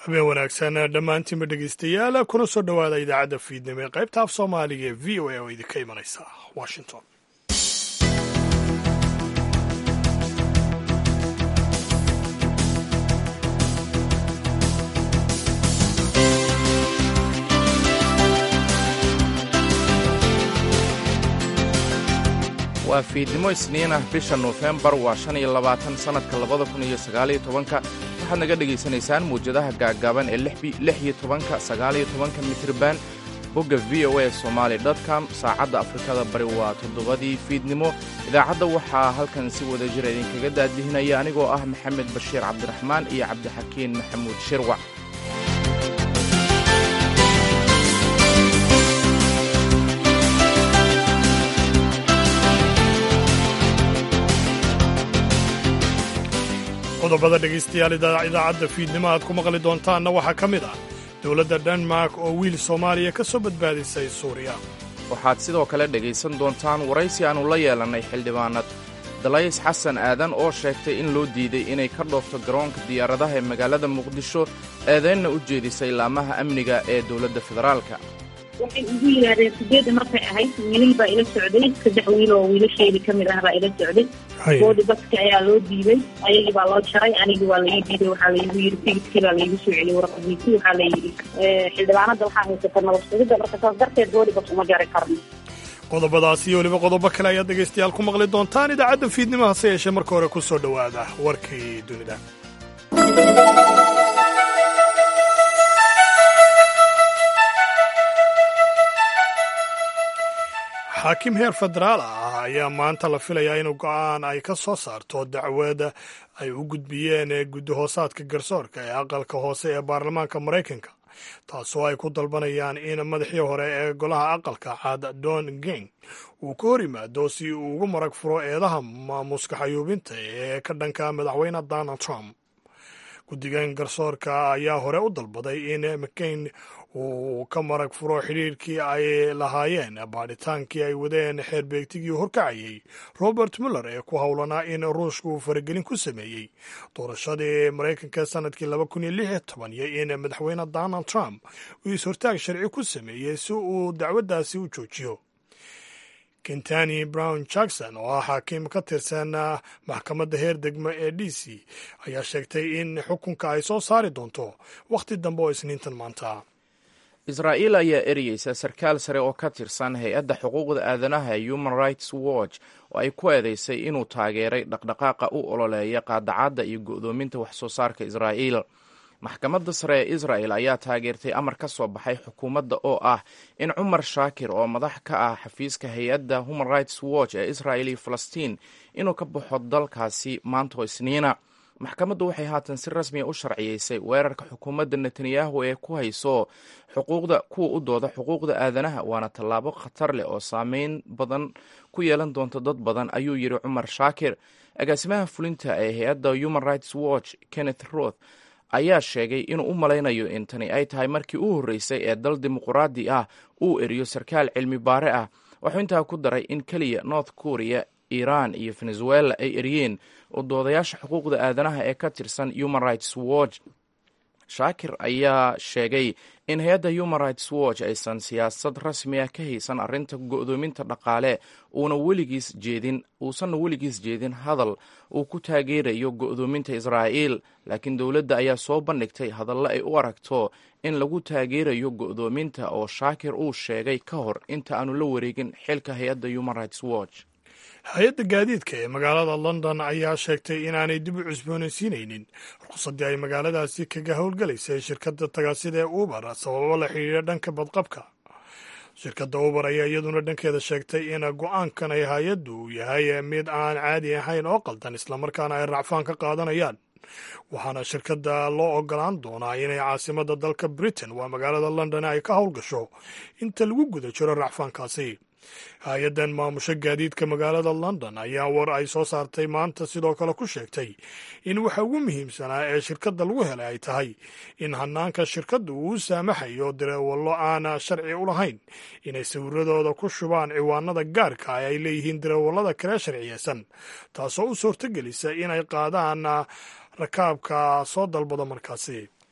habeen wanaagsan dhammaantiinba dhegeystayaal kuna soo dhowaada idaacadda fiidnimo ee qaybta af soomaaliga ee v o a oo idinka imanaysa washington waa fiidnimo isniin ah bisha nofembar waa shan iyo labaatan sannadka labada kun iyo sagaaliyo tobanka waxaad naga dhegaysanaysaan muwjadaha gaaggaaban ee lix iyo tobanka sagaaliyo tobanka mitriban bogga v o a somaali com saacadda afrikada bari waa toddobadii fiidnimo idaacadda waxaa halkan si wada jira idinkaga daadihinaya anigoo ah maxamed bashiir cabdiraxmaan iyo cabdixakiin maxamuud shirwac qodobada dhegaystayaal idaacadda fiidnimo aad ku maqli doontaanna waxaa ka mid ah dowladda denmark oo wiil soomaaliya ka soo badbaadisay suuriya waxaad sidoo kale dhegaysan doontaan waraysi aannu la yeelannay xildhibaanad dalays xasan aadan oo sheegtay in loo diiday inay ka dhoofto garoonka diyaaradaha ee magaalada muqdisho eedaynna u jeedisay laamaha amniga ee dowladda federaalka waxay igu yidhaahdeen sideedda markay ahayd wiilal baa ila socday saddex wiil oo wiilasheedii ka mid ah baa ila socday boodi baska ayaa loo diiday ayagii baa loo jaray anigii waa laii diiday waxaa laygu yidhi tigidkii baa laygu soo celiyey warqadiisii waxaa la yidhi xildhibaanada waxaa haysata nabad sugidda marka saas darteed boodi bas uma jari karno qodobadaas iyo weliba qodobo kale ayaad dhegaystayaal ku maqli doontaan idaacadda fiidnimo hase yeeshee marka hore ku soo dhowaada warkii dunida xaakim heer federaal ah ayaa maanta la filayaa inuu go'aan ay ka soo saarto dacwada ay u gudbiyeen guddi hoosaadka garsoorka ee aqalka hoose ee baarlamaanka maraykanka taasoo ay ku dalbanayaan in madaxii hore ee golaha aqalka cad don geng uu ka hor yimaado si uu ugu marag furo eedaha maamuska xayuubinta ee ka dhanka madaxweyne donald trump guddigan garsoorka ayaa hore u dalbaday in mccain uu ka marag furo xidhiirkii ay lahaayeen baadhitaankii ay wadeen xeerbeegtigii horkacayey robert muller ee ku howlanaa in ruushka uu faragelin ku sameeyey doorashadii maraykanka sanadkii laba kun iyo lix iyo toban iyo in madaxweyne donald trump uu is-hortaag sharci ku sameeyey si uu dacwaddaasi u joojiyo kentani brown jackson oo ah xaakiim ka tirsan maxkamadda heer degmo ee d c ayaa sheegtay in xukunka ay soo saari doonto wakhti dambe oo isniintan maanta israa'iil ayaa ereyeysa sarkaal sare oo ka tirsan hay-adda xuquuqda aadanaha ee human rights watch oo ay ku eedeysay inuu taageeray dhaqdhaqaaqa u ololeeya qaadacadda iyo go'doominta wax soo saarka israa'iil maxkamadda sare ee israa'el ayaa taageertay amar ka soo baxay xukuumadda oo ah in cumar shaakir oo madax ka ah xafiiska hay-adda human rights watch ee israa'el iyo falastiin inuu ka baxo dalkaasi maantoo isniina maxkamaddu waxay haatan si rasmiya u sharciyeysay weerarka xukuumadda netanyahu ee ku hayso xuquuqda kuwa u dooda xuquuqda aadanaha waana tallaabo khatar leh oo saameyn badan ku yeelan doonta dad badan ayuu yidhi cumar shaakir agaasimaha fulinta ee hay-adda human rights watch kenneth roth ayaa sheegay inuu u malaynayo in tani ay tahay markii u horreysay ee dal dimuquraadi ah uu eriyo sarkaal cilmi baare ah wuxuu intaa ku daray in keliya north korea iiraan iyo venezuela ay eriyeen oo doodayaasha xuquuqda aadanaha ee ka tirsan human rights watch shaakir ayaa sheegay in hay-adda human rights watch aysan siyaasad rasmi ah ka haysan arrinta go'doominta dhaqaale uuna weligiis jeedin uusanna weligiis jeedin hadal uu ku taageerayo go'doominta israa'iil laakiin dowladda ayaa soo bandhigtay hadallo ay u aragto in lagu taageerayo go'doominta oo shaakir uu sheegay ka hor inta aanu la wareegin xilka hay-adda human rights watch hay-adda gaadiidka ee magaalada london ayaa sheegtay inaanay dib u cusboonaysiinaynin ruqsaddii ay magaaladaasi kaga howlgalaysay shirkadda tagaasida ee uber sababo la xidhiidha dhanka badqabka shirkadda uber ayaa iyaduna dhankeeda sheegtay in go-aankan ay hay-addu uu yahay mid aan caadi ahayn oo qaldan islamarkaana ay racfaan ka qaadanayaan waxaana shirkadda loo ogolaan doonaa inay caasimadda dalka britain waa magaalada london ay ka howlgasho inta lagu guda jiro racfaankaasi hay-addan maamusho gaadiidka magaalada london ayaa war ay soo saartay maanta sidoo kale ku sheegtay in waxa ugu muhiimsanaa ee shirkadda lagu helay ay tahay in hanaanka shirkadda uu u saamaxayo dareewallo aan sharci u lahayn inay sawiradooda ku shubaan ciwaanada gaarka ah ay leeyihiin dareewallada kale sharciyeysan taasoo u suurtogelisa inay qaadaan rakaabka soo dalbada markaasi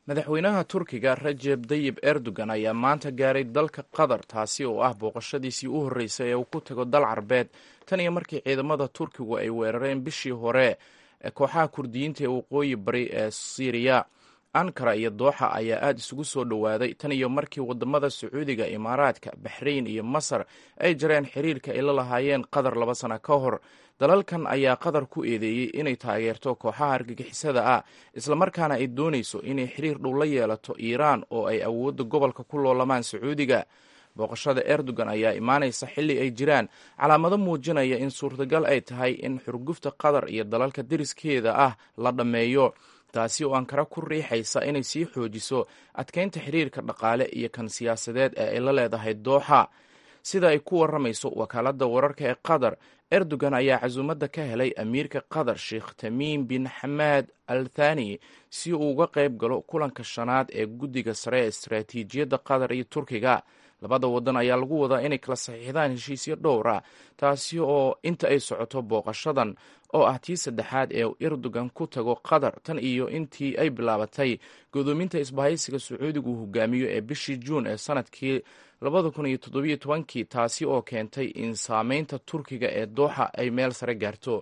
madaxweynaha turkiga rajeb dayib erdogan ayaa maanta gaaray dalka qatar taasi oo ah booqashadiisii u horreysay ee uu ku tago dal carbeed tan iyo markii ciidamada turkigu ay weerareen bishii hore kooxaha kurdiyiinta ee waqooyi bari ee siiriya ankara iyo dooxa ayaa aada isugu soo dhowaaday tan iyo markii wadamada sacuudiga imaaraadka baxrayn iyo masar ay jareen xiriirka ay la lahaayeen qatar laba sana ka hor dalalkan ayaa qatar ku eedeeyey inay taageerto kooxaha argagixisada ah islamarkaana ay doonayso inay xiriir dhow la yeelato iiraan oo ay awoodda gobolka ku loolamaan sacuudiga booqashada erdogan ayaa imaanaysa xilli ay jiraan calaamado muujinaya in suurtagal ay tahay in xurgufta qatar iyo dalalka deriskeeda ah la dhammeeyo taasi oo ankara ku riixaysa inay sii xoojiso adkeynta xiriirka dhaqaale iyo kan siyaasadeed ee ay la leedahay dooxa sida ay ku warramayso wakaaladda wararka ee qatar erdogan ayaa casuumadda ka helay amiirka qatar sheekh tamiim bin xamaad al thani si uu uga qayb galo kulanka shanaad ee guddiga sare ee istaraatiijiyadda qatar iyo turkiga labada wadan ayaa lagu wadaa inay kala saxiixdaan heshiisyo dhowra taasi oo inta ay socoto booqashadan oo ah tii saddexaad ee erdogan ku tago qatar tan iyo intii ay bilaabatay godoominta isbahaysiga sacuudigu uu hogaamiyo ee bishii juun ee sanadkii labada kun iyo toddobiyo tobankii taasi oo keentay in saameynta turkiga ee dooxa ay meel sare gaarto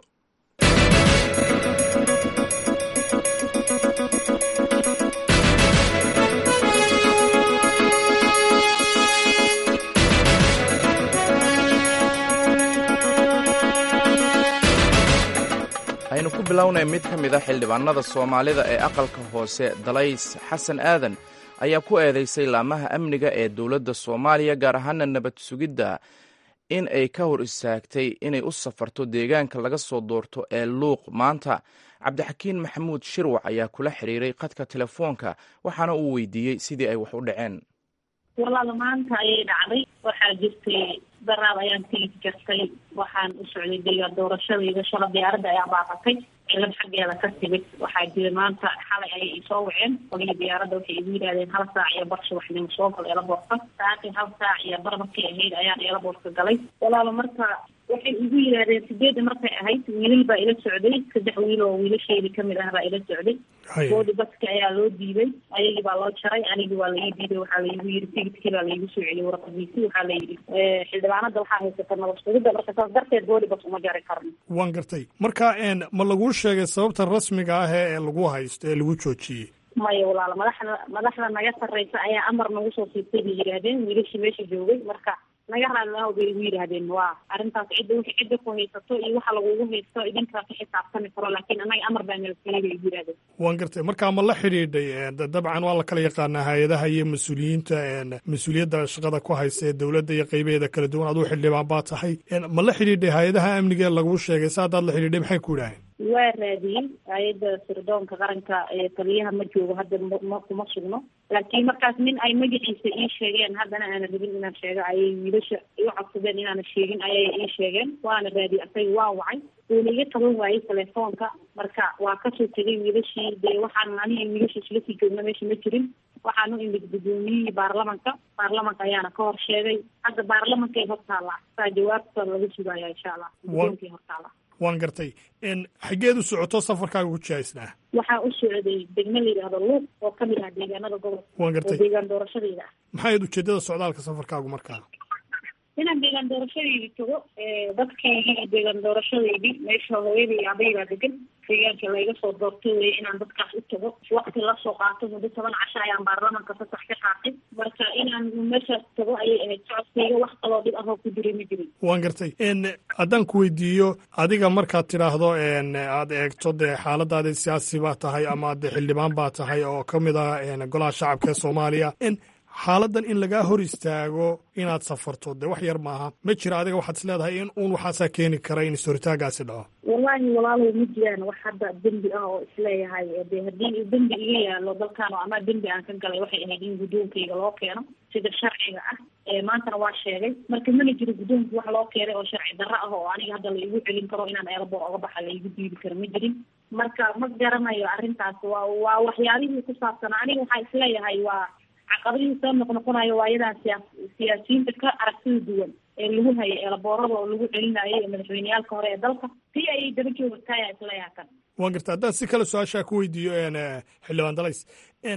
aynu ku bilownay mid ka mid a xildhibaanada soomaalida ee aqalka hoose dalays xasan aadan ayaa ku eedeysay laamaha amniga ee dowladda soomaaliya gaar ahaana nabad sugidda in ay ka hor istaagtay inay u safarto deegaanka laga soo doorto ee luuq maanta cabdixakiin maxamuud shirwac ayaa kula xiriiray khadka telefoonka waxaana uu weydiiyey sidii ay wax u dhaceen walaal maanta ayay dhacday waxaa jirtay daraab ayaan tigi jirtay waxaan u socday dega doorashadayda shala diyaaradda ayaa baaqatay cilad xaggeeda ka timid waxaa jira maanta xalay ayay isoo waceen qolihii diyaaradda waxay igu yidhahdeen hal saac iyo bar subaxnimo soo gal eelaboorka saakin hal saac iyo bar markay ahayd ayaan eelaboorka galay walaalo marka waxay igu yidhaahdeen sideedda markay ahayd wiilal baa ila socday saddex wiil oo wiilasheedii kamid ah baa ila socday boodi baska ayaa loo diiday ayagii baa loo jaray anigii waa laii diiday waxaa laigu yidhi tigidkii baa laigu soo celiyay warqadiisii waxaa layidhi xildhibaanada waxaa haysata nabad sugidda marka saas darteed boodi bas uma jari karno waan gartay marka ma laguu sheegay sababta rasmiga ah ee lagu haysto ee lagu joojiyey maya walaalo madaxda madaxda naga sarreysa ayaa amar nagu soo siibtay bay yidhaahdeen wiilashii meesha joogay marka naga raalilaho bay igu yidhaahdeen waa arrintaas cidda wixii cidda ku haysato iyo waxa lagugu haysto idinkaa ka xisaabtami karo laakiin annaga amar baa nala siiyey bay igu yidhahdeen waan gartay marka ma la xidhiidhay dabcan waa la kala yaqaanaa hay-adaha iyo mas-uuliyiinta mas-uuliyadda shaqada ku haysta ee dowladda iyo qaybaheeda kala duwan aduu xildhibaan baa tahay ma la xidhiidhay hay-adaha amniga laguu sheegay sa haddaad la xidhiidhay maxay ku idhaaheen waa raadiyey hay-adda sirdoonka qaranka ee taliyaha ma joogo hadda ma kuma sugno laakiin markaas nin ay magaciisa ii sheegeen haddana aana rabin inaan sheego ayay wiilasha iu codsadeen inaana sheegin ayay ii sheegeen waana raadiyey asaga waa wacay uuna iga qaban waayey telefoonka marka waa kasoo tegay wiilashii dee waxaan aniga wiilasha isla sii joogna meesha ma jirin waxaan u imid guddoomiyihii baarlamanka baarlamanka ayaana ka hor sheegay hadda baarlamankay hortaala saa jawaabta laga sugaya insha allah guddoonkay hortaala waan gartay xaggeed u socoto safarkaaga ku jihaysnaa waxaa u socday degme la yidhaahdo luuq oo kamid ah deegaanada gobolka waan gartay oo deegaan doorashadayda ah maxay ujeedada socdaalka safarkaagu markaa inaan deegaan doorashadeydii tago dadkaygii deegaan doorashadeydii meesha hooyaday iyo aabay baa degan deegaanka layga soo doortay wey inaan dadkaas u tago wakti lasoo qaato muddo toban casho ayaan baarlamanka fasax ka qaatay marka inaan meeshaas tago ayay ahayd socodkayga wax kaloo dhib ahoo ku jiray ma jirin waan gartay haddaan ku weydiiyo adiga markaad tidhaahdo aad eegto dee xaaladaada siyaasi baa tahay ama de xildhibaan baa tahay oo ka mid ah golaha shacabka ee soomaaliya xaaladan in lagaa hor istaago inaad safarto dee wax yar maaha ma jira adiga waxaad is leedahay in uun waxaasaa keeni kara in is-horitaagaasi dhaco wallaahi walaalow ma jiraan wax hadda dembi ah oo isleeyahay de haddii dembi iga yaalo dalkan oo ama dembi aan ka galay waxay ahayd in guddoonkayga loo keeno sida sharciga ah maantana waa sheegay marka mana jiro guddoonka wax loo keenay oo sharci darro ah oo aniga hadda la igu celin karo inaan eelaboor oga baxa la igu diidi karo ma jirin marka ma garanayo arrintaas waa waa waxyaalihii ku saabsanaa aniga waxaa isleeyahay waa caqabadihii soo noqnoqonayo waa iyadan siyaa siyaasiyiinta ka aragtida duwan ee lagu hayay eelaboorada oo lagu celinayo ee madaxweyneyaalka hore ee dalka si ayay daba joogtaya isleeyaha kan waan garta haddaan si kale su-aashaa ku weydiiyo xildhibaan dalays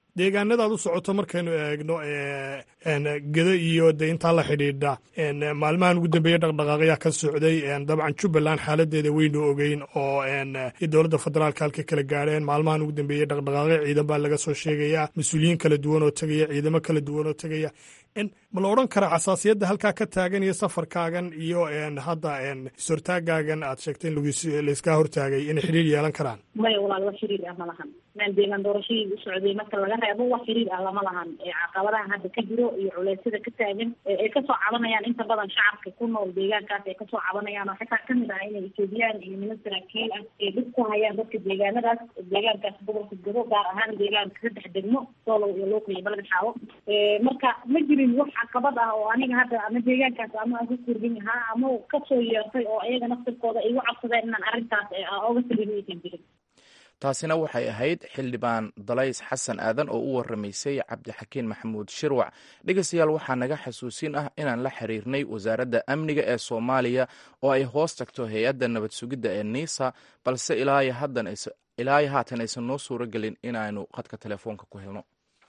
deegaanadaad u socoto markaynu eegno geda iyo de intaa la xidhiidha maalmahan ugu dambeeye dhaqdhaqaaqyaa ka socday dabcan jubbaland xaaladeeda weynu ogeyn oo dowladda federaalka halka kala gaadheen maalmahan ugu dambeeye dhaqdhaqaaqyo ciidan baa laga soo sheegayaa mas-uuliyiin kala duwan oo tegaya ciidamo kala duwan oo tegaya ma la odhan karaa xasaasiyadda halkaa ka taagan iyo safarkaagan iyo hadda is-hortaagaagan aad sheegtay in laiskaa hortaagay inay xidhiir yeelan karaan maya walaal wax xiriir ah ma lahan maan deegaan doorashadii u socday marka laga reebo wax xiriir ah lama lahan caqabadaha hadda ka jiro iyo culeysyada ka taagan ay kasoo cabanayaan inta badan shacabka ku nool deegaankaas ay kasoo cabanayaan oo xitaa kamid ah inay etoobiyaan iyo niman saraakiil ah ay dhib ku hayaan dadka deegaanadaas deegaankaas gobolka gabo gaar ahaan deegaanka saddex degmo soolow iyo looka iyo balad xaawo marka ma jirin wax caqabad ah oo aniga hadda ama deegaankaas ama aan ku kordhin lahaa ama kasoo yeertay oo iyaga naftirkooda igu cabsadeen inaan arrintaas oga taliyo aysan jirin taasina waxay ahayd xildhibaan dalays xasan aadan oo u waramaysay cabdixakiin maxamuud shirwac dhegeystayaal waxaa naga xasuusin ah inaan la xiriirnay wasaaradda amniga ee soomaaliya oo ay hoos tagto hay-adda nabad sugidda ee niisa balse ilaa haatan aysan noo suuro gelin inaanu khadka telefoonka ku helno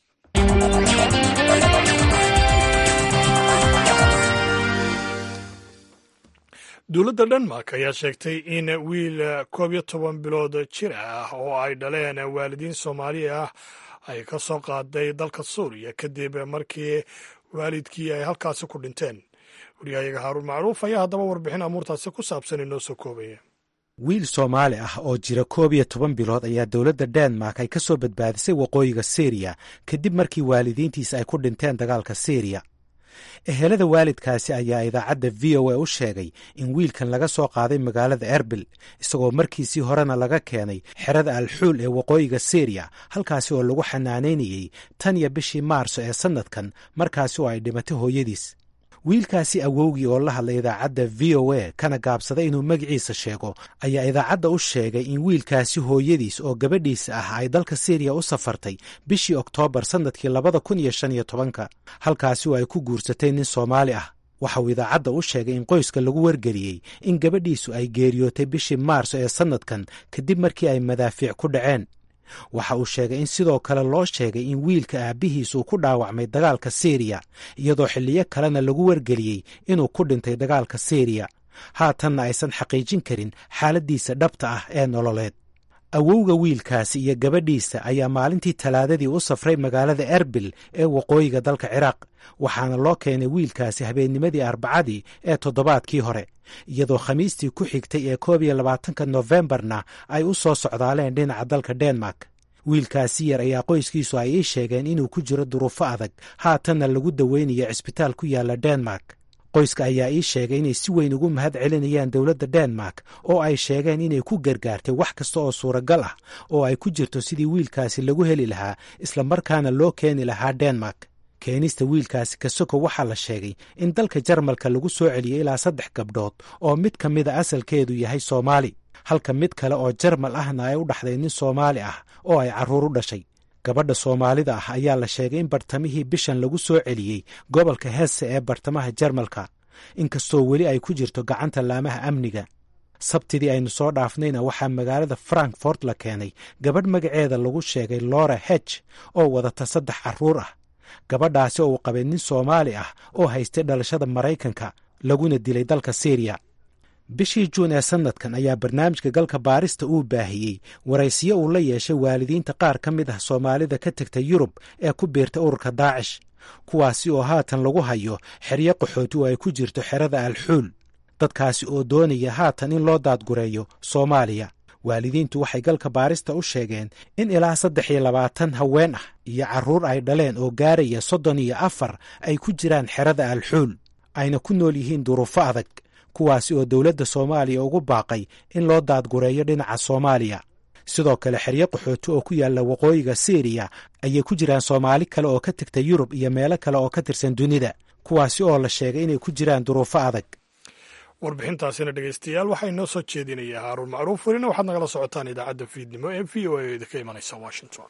dowladda denmark ayaa sheegtay in wiil koob iyo toban bilood jir ah oo ay dhaleen waalidiin soomaali ah ay ka soo qaaday dalka suuriya kadib markii waalidkii ay halkaasi ku dhinteen waryahayaga haaruun macruuf ayaa haddaba warbixin amuurtaasi ku saabsan inoo soo koobaya wiil soomaali ah oo jira koob iyo toban bilood ayaa dowladda denmark ay ka soo badbaadisay waqooyiga syriya kadib markii waalidiintiisa ay ku dhinteen dagaalka syriya ehelada waalidkaasi ayaa idaacadda v o a u sheegay in wiilkan laga soo qaaday magaalada erbil isagoo markiisii horena laga keenay xerada alxuul ee waqooyiga syriya halkaasi oo lagu xanaanaynayey tan iyo bishii maarso ee sannadkan markaasi oo ay dhimatay hooyadiis wiilkaasi awowgii oo la hadlay idaacadda v o a kana gaabsaday inuu magaciisa sheego ayaa idaacadda u sheegay in wiilkaasi hooyadiis oo gabadhiisa ah ay dalka syriya u safartay bishii oktoobar sannadkii labada kun iyo shan iyo tobanka halkaasi oo ay ku guursatay nin soomaali ah waxa uu idaacadda u sheegay in qoyska lagu wargeliyey in gabadhiisu ay geeriyootay bishii maarso ee sannadkan kadib markii ay madaafiic ku dhaceen waxa uu sheegay in sidoo kale loo sheegay in wiilka aabbihiis uu ku dhaawacmay dagaalka syriya iyadoo xilliyo kalena lagu wargeliyey inuu ku dhintay dagaalka syriya haatanna aysan xaqiijin karin xaaladdiisa dhabta ah ee nololeed awowga wiilkaasi iyo gabadhiisa ayaa maalintii talaadadii u safray magaalada erbil ee waqooyiga dalka ciraaq waxaana loo keenay wiilkaasi habeennimadii arbacadii ee toddobaadkii hore iyadoo khamiistii ku xigtay ee koob iyo labaatanka nofembarna ay u soo socdaaleen dhinaca dalka denmark wiilkaasi yar ayaa qoyskiisu ay ii sheegeen inuu ku jiro duruufo adag haatanna lagu daweynayo cisbitaal ku yaala denmark qoyska ayaa ii sheegay inay si weyn ugu mahad celinayaan dowladda denmark oo ay sheegeen inay ku gargaartay wax kasta oo suuragal ah oo ay ku jirto sidii wiilkaasi lagu heli lahaa islamarkaana loo keeni lahaa denmark keenista wiilkaasi kasoko waxaa la sheegay in dalka jarmalka lagu soo celiyey ilaa saddex gabdhood oo mid ka mida asalkeedu yahay soomaali halka mid kale oo jarmal ahna ay u dhaxday nin soomaali ah oo ay carruur u dhashay gabadha soomaalida ah ayaa la sheegay in bartamihii bishan lagu soo celiyey gobolka hesse ee bartamaha jarmalka inkastoo weli ay ku jirto gacanta laamaha amniga sabtidii aynu soo dhaafnayna waxaa magaalada frankfort la keenay gabadh magaceeda lagu sheegay lora heg oo wadata saddex carruur ah gabadhaasi oo uu qabay nin soomaali ah oo haystay dhalashada maraykanka laguna dilay dalka syriya bishii juun ee sannadkan ayaa barnaamijka galka baarista uu baahiyey waraysiyo uu la yeeshay waalidiinta qaar ka mid ah soomaalida ka tegtay yurub ee ku biirta ururka daacish kuwaasi oo haatan lagu hayo xeryo qaxooti oo ay ku jirto xerada alxuul dadkaasi oo doonaya haatan in loo daadgureeyo soomaaliya waalidiintu waxay galka baarista u sheegeen in ilaa saddex iyo labaatan haween ah iyo carruur ay dhaleen oo gaaraya soddon iyo afar ay ku jiraan xerada alxuul ayna ku nool yihiin duruufo adag kuwaasi oo dowladda soomaaliya ugu baaqay in loo daadgureeyo dhinaca soomaaliya sidoo kale xeryo qaxooti oo ku yaalla waqooyiga syriya ayay ku jiraan soomaali kale oo ka tegta yurub iyo meelo kale oo ka tirsan dunida kuwaasi oo la sheegay inay ku jiraan duruufo adag warbixintaasina dhegeystayaal waxaa inoo soo jeedinaya haaruun macruuf welina waxaad nagala socotaan idaacadda fiidnimo ee v o a ka imanaysa washington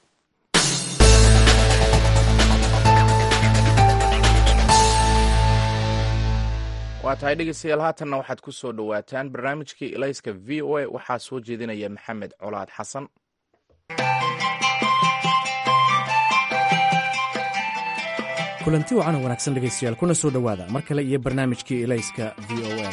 waa tahay dhegeystayaal haatanna waxaad ku soo dhowaataan barnaamijkii ilayska v o a waxaa soo jeedinaya maxamed colaad xasan kulanti wacan oo wanaagsan dhegaystayaal kuna soo dhowaada mar kale iyo barnaamijkii ilayska v o a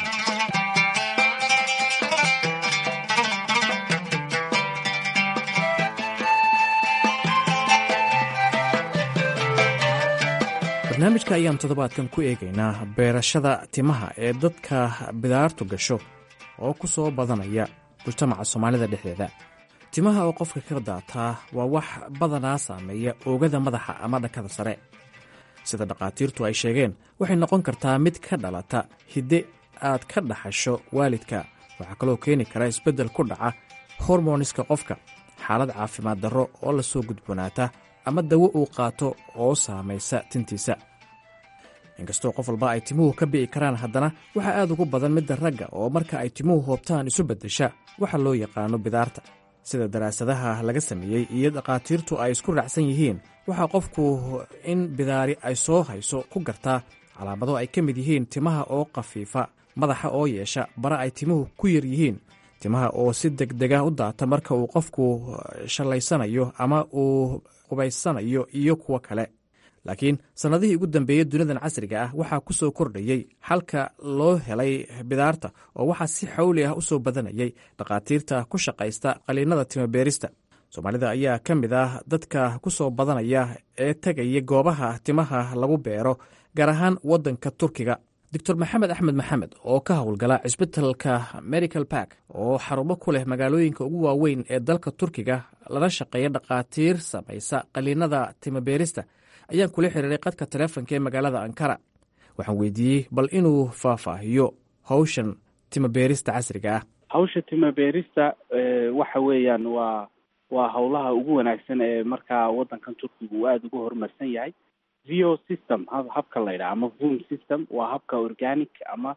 barnaamijka ayaan toddobaadkan ku eegaynaa beerashada timaha ee dadka bidaartu gasho oo ku soo badanaya mujtamaca soomaalida dhexdeeda timaha oo qofka ka daataa waa wax badanaa saameeya oogada madaxa ama dhankada sare sida dhakhaatiirtu ay sheegeen waxay noqon kartaa mid ka dhalata hidde aad ka dhaxasho waalidka waxaa kaloo keeni kara isbeddel ku dhaca hormoniska qofka xaalad caafimaad darro oo lasoo gudboonaata ama dawo uu qaato oo saamaysa tintiisa inkastoo qof walba ay timuhu ka bi'i karaan haddana waxaa aad ugu badan midda ragga oo marka ay timuhu hoobtaan isu beddesha waxa loo yaqaano bidaarta sida daraasadaha laga sameeyey iyo dhakhaatiirtu ay isku raacsan yihiin waxaa qofku in bidaari ay soo hayso ku gartaa calaamado ay ka mid yihiin timaha oo khafiifa madaxa oo yeesha bara ay timuhu ku yar yihiin timaha oo si degdega u daata marka uu qofku shallaysanayo ama uu qubaysanayo iyo kuwo kale laakiin sannadihii ugu dambeeyey dunidan casriga ah waxaa ku soo kordhayey xalka loo helay bidaarta oo waxaa si xawli ah u soo badanayay dhakhaatiirta ku shaqaysta qaliinada timabeerista soomaalida ayaa ka mid ah dadka ku soo badanaya ee tegaya goobaha timaha lagu beero gaar ahaan waddanka turkiga doctor maxamed axmed maxamed oo ka howlgala cisbitalka medical bark oo xarumo ku leh magaalooyinka ugu waaweyn ee dalka turkiga lala shaqeeya dhakhaatiir samaysa qaliinada timabeerista ayaan kula xiriiray qadka taleefonka ee magaalada ankara waxaan weydiiyey bal inuu faahfaahiyo hawshan timabeerista casriga ah hawsha timabeerista waxa weeyaan waa waa howlaha ugu wanaagsan ee markaa waddankan turkiga uu aada ugu horumarsan yahay vo system habka la yidhaha ama voom system waa habka organic ama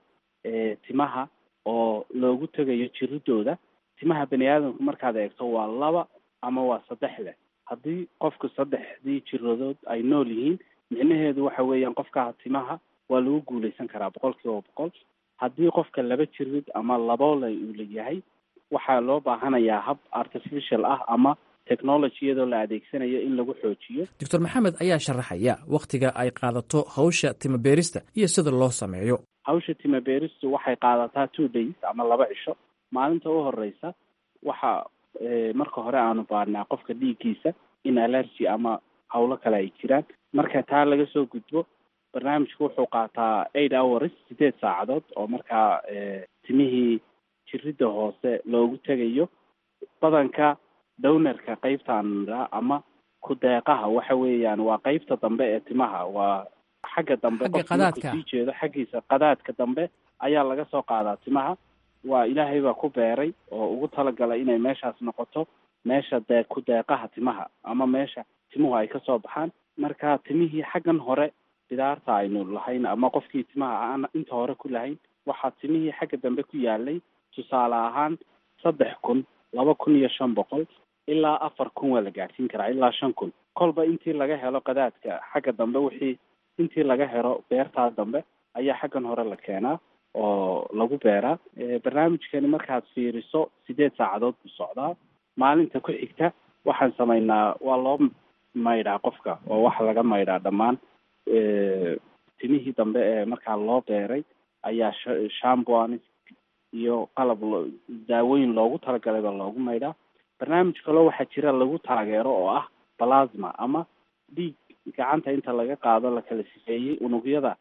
timaha oo loogu tegayo jiridooda timaha bani aadamku markaad eegto waa laba ama waa saddex leh haddii qofku saddexdii jiradood ay nool yihiin micnaheedu waxa weeyaan qofka timaha waa lagu guuleysan karaa boqol kiiba boqol haddii qofka laba jirid ama laboole uu leeyahay waxaa loo baahanayaa hab artificial ah ama technology iyadoo la adeegsanayo in lagu xoojiyo doctor maxamed ayaa sharaxaya wakhtiga ay qaadato hawsha timabeerista iyo sida loo sameeyo hawsha timabeeristu waxay qaadataa two days ama laba cisho maalinta u horeysa waxa marka hore aanu baarnaa qofka dhiiggiisa in allergy ama hawlo kale ay jiraan marka taa laga soo gudbo barnaamijku wuxuu qaataa eight hours sideed saacadood oo markaa timihii jiridda hoose loogu tegayo badanka downarka qeybtaan ama ku-deeqaha waxa weeyaan waa qeybta dambe ee timaha waa xagga dambe qofku sii jeedo xaggiisa qadaadka dambe ayaa laga soo qaadaa timaha waa ilaahay baa ku beeray oo ugu talagalay inay meeshaas noqoto meesha dee ku-deeqaha timaha ama meesha timuhu ay kasoo baxaan marka timihii xaggan hore bidaarta aynu lahayn ama qofkii timaha aan inta hore ku lahayn waxaa timihii xagga dambe ku yaalay tusaale ahaan saddex kun laba kun iyo shan boqol ilaa afar kun waa la gaadhsiin karaa ilaa shan kun kolba intii laga helo qadaadka xagga dambe wixii intii laga helo beertaa dambe ayaa xaggan hore la keenaa oo lagu beeraa barnaamijkani markaad fiiriso sideed saacadood buu socdaa maalinta ku xigta waxaan samaynaa waa loo maydhaa qofka oo waxa laga maydhaa dhammaan timihii dambe ee markaa loo beeray ayaa shamboanis iyo qalab daawooyin loogu talagalay baa loogu maydhaa barnaamij kaloo waxaa jira lagu taageero oo ah plasma ama dhiig gacanta inta laga qaado la kala sifeeyey unugyada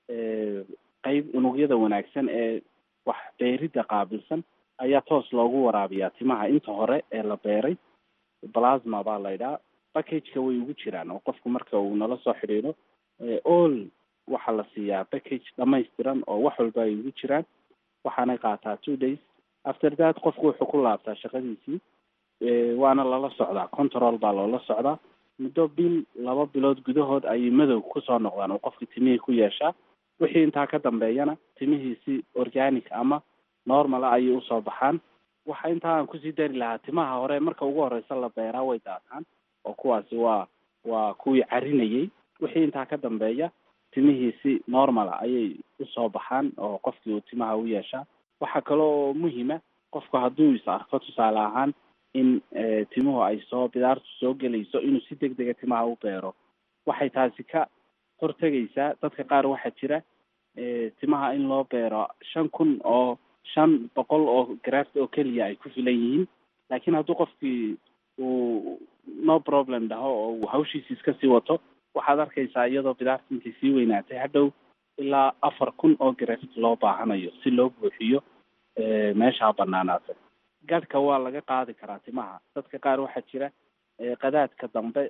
qeyb unugyada wanaagsan ee wax beeridda qaabilsan ayaa toos loogu waraabiyaa timaha inta hore ee la beeray plasma baa laydhaa packageka way ugu jiraan oo qofku marka uu nala soo xidhiidho all waxaa la siiyaa package dhamaystiran oo wax walba ay ugu jiraan waxaanay qaataa two days after that qofku wuxuu ku laabtaa shaqadiisii waana lala socdaa control baa loola socdaa muddo bil laba bilood gudahood ayay madow kusoo noqdaan oo qofkii timihii ku yeeshaa wixii intaa ka dambeeyana timihiisi organic ama normal ayay usoo baxaan waxa intaa aan kusii dari lahaa timaha hore marka ugu horeysa la beeraa way daataan oo kuwaasi waa waa kuwii carinayay wixii intaa ka dambeeya timihiisi normala ayay usoo baxaan oo qofkii uu timaha u yeeshaa waxaa kaloo muhima qofku hadduu is arko tusaale ahaan in timuhu ay soo bidaartu soo gelayso inuu si deg dega timaha u beero waxay taasi ka hortegaysaa dadka qaar waxaa jira timaha in loo beero shan kun oo shan boqol oo graft oo keliya ay ku filan yihiin laakiin hadduu qofkii uu no problem dhaho oo uu hawshiisi iska sii wato waxaad arkaysaa iyadoo bidaarta intay sii weynaatay hadhow ilaa afar kun oo graft loo baahanayo si loo buuxiyo meeshaa banaanaatay gadhka waa laga qaadi karaa timaha dadka qaar waxaa jira qadaadka dambe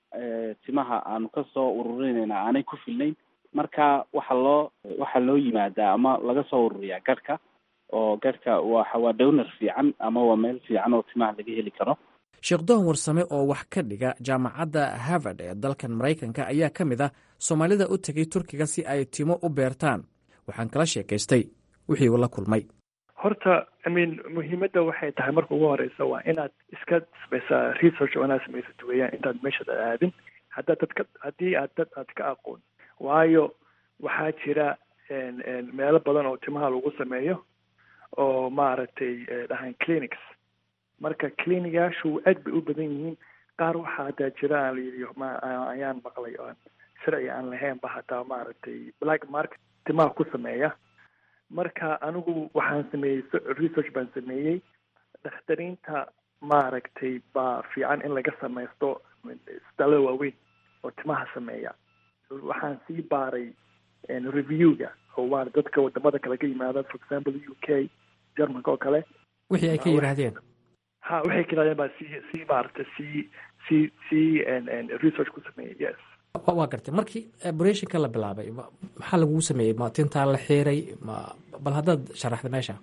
timaha aanu kasoo ururinayna aanay ku filnayn marka waxa loo waxaa loo yimaadaa ama laga soo ururiyaa gadhka oo gadhka waxa waa downar fiican ama waa meel fiican oo timaha laga heli karo sheekh doon warsame oo wax ka dhiga jaamacadda harvard ee dalkan maraykanka ayaa ka mid ah soomaalida u tegay turkiga si ay timo u beertaan waxaan kala sheekaystay wixii uu la kulmay horta imean muhiimadda waxay tahay marka ugu horeysa waa inaad iska samaysaa research oo inaad samaysad weeyaan intaad meeshaad aadin haddaad dadka haddii aad dad aad ka aqoon waayo waxaa jira meelo badan oo timaha lagu sameeyo oo maaragtay dhahaan clinics marka clinigaashu aad bay u badan yihiin qaar waxaa hataa jira aan layidhi ma ayaan maqlay oan sharci aan lahaynba hataa maaragtay black market timaha ku sameeya marka anigu waxaan sameeyey research baan sameeyey dakhtariinta maaragtay baa fiican in laga samaysto isbitaallada waaweyn oo timaha sameeya waxaan sii baaray reviewga oo waa dadka wadamada kale ka yimaada for example u k germanka oo kale wixii ay ka yidhaahdeen ha waxay ka yidhahdeen baa sii sii maaragtay sii sii sii research ku sameeyey yes waa gartay markii operationka la bilaabay maxaa lagugu sameeyey ma tintaa la xiiray ma bal haddaad sharaxda meesha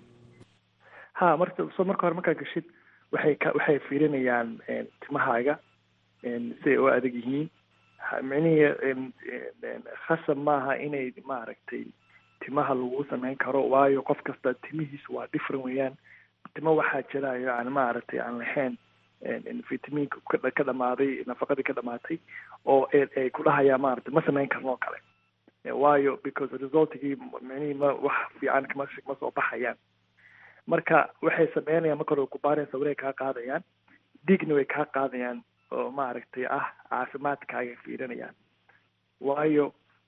ha marka so marka hore markaa gashid waxay ka waxay fiirinayaan timahaaga siday u adag yihiin micnihii khasab maaha inay maaragtay timaha lagu sameyn karo waayo qof kasta timihiisu waa different weeyaan timo waxaa jira yani maaragtay aan lahayn vitaminka ka dhamaaday nafaqadii ka dhamaatay oo ay ku dhahayaan maaragtay ma sameyn karno oo kale waayo because resultigii micnihii ma wax fiican kama ma soo baxayaan marka waxay sameynayaan marka hore kubaareen sawirey kaa qaadayaan dhiigna way kaa qaadayaan oo maaragtay ah caafimaadkaaga fiirinayaan waayo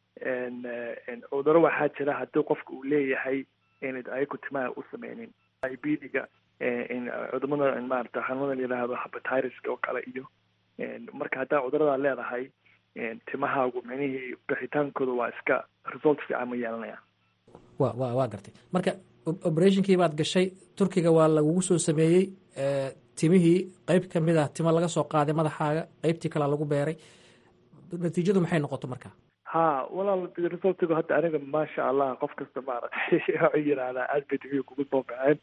cuduro waxaa jira haddii qofka uu leeyahay inad ayagu timaha u sameynin ibdiga cudumada maarata xanuunada la yidhaahdo habatireska oo kale iyo marka haddaa cuduradaa leedahay timahaagu micnihii bixitaankooda waa iska result fiican ma yeelanayaan wa wa waa gartay marka operationkii baad gashay turkiga waa lagugu soo sameeyey timihii qeyb ka mid ah timo laga soo qaaday madaxaaga qeybtii kalea lagu beeray natiijadu maxay noqoto marka ha walaal resultigu hadda aniga maasha allah qof kasta maaragtay waxay yidhaahdaa aad bay timihi kugu soo baxeen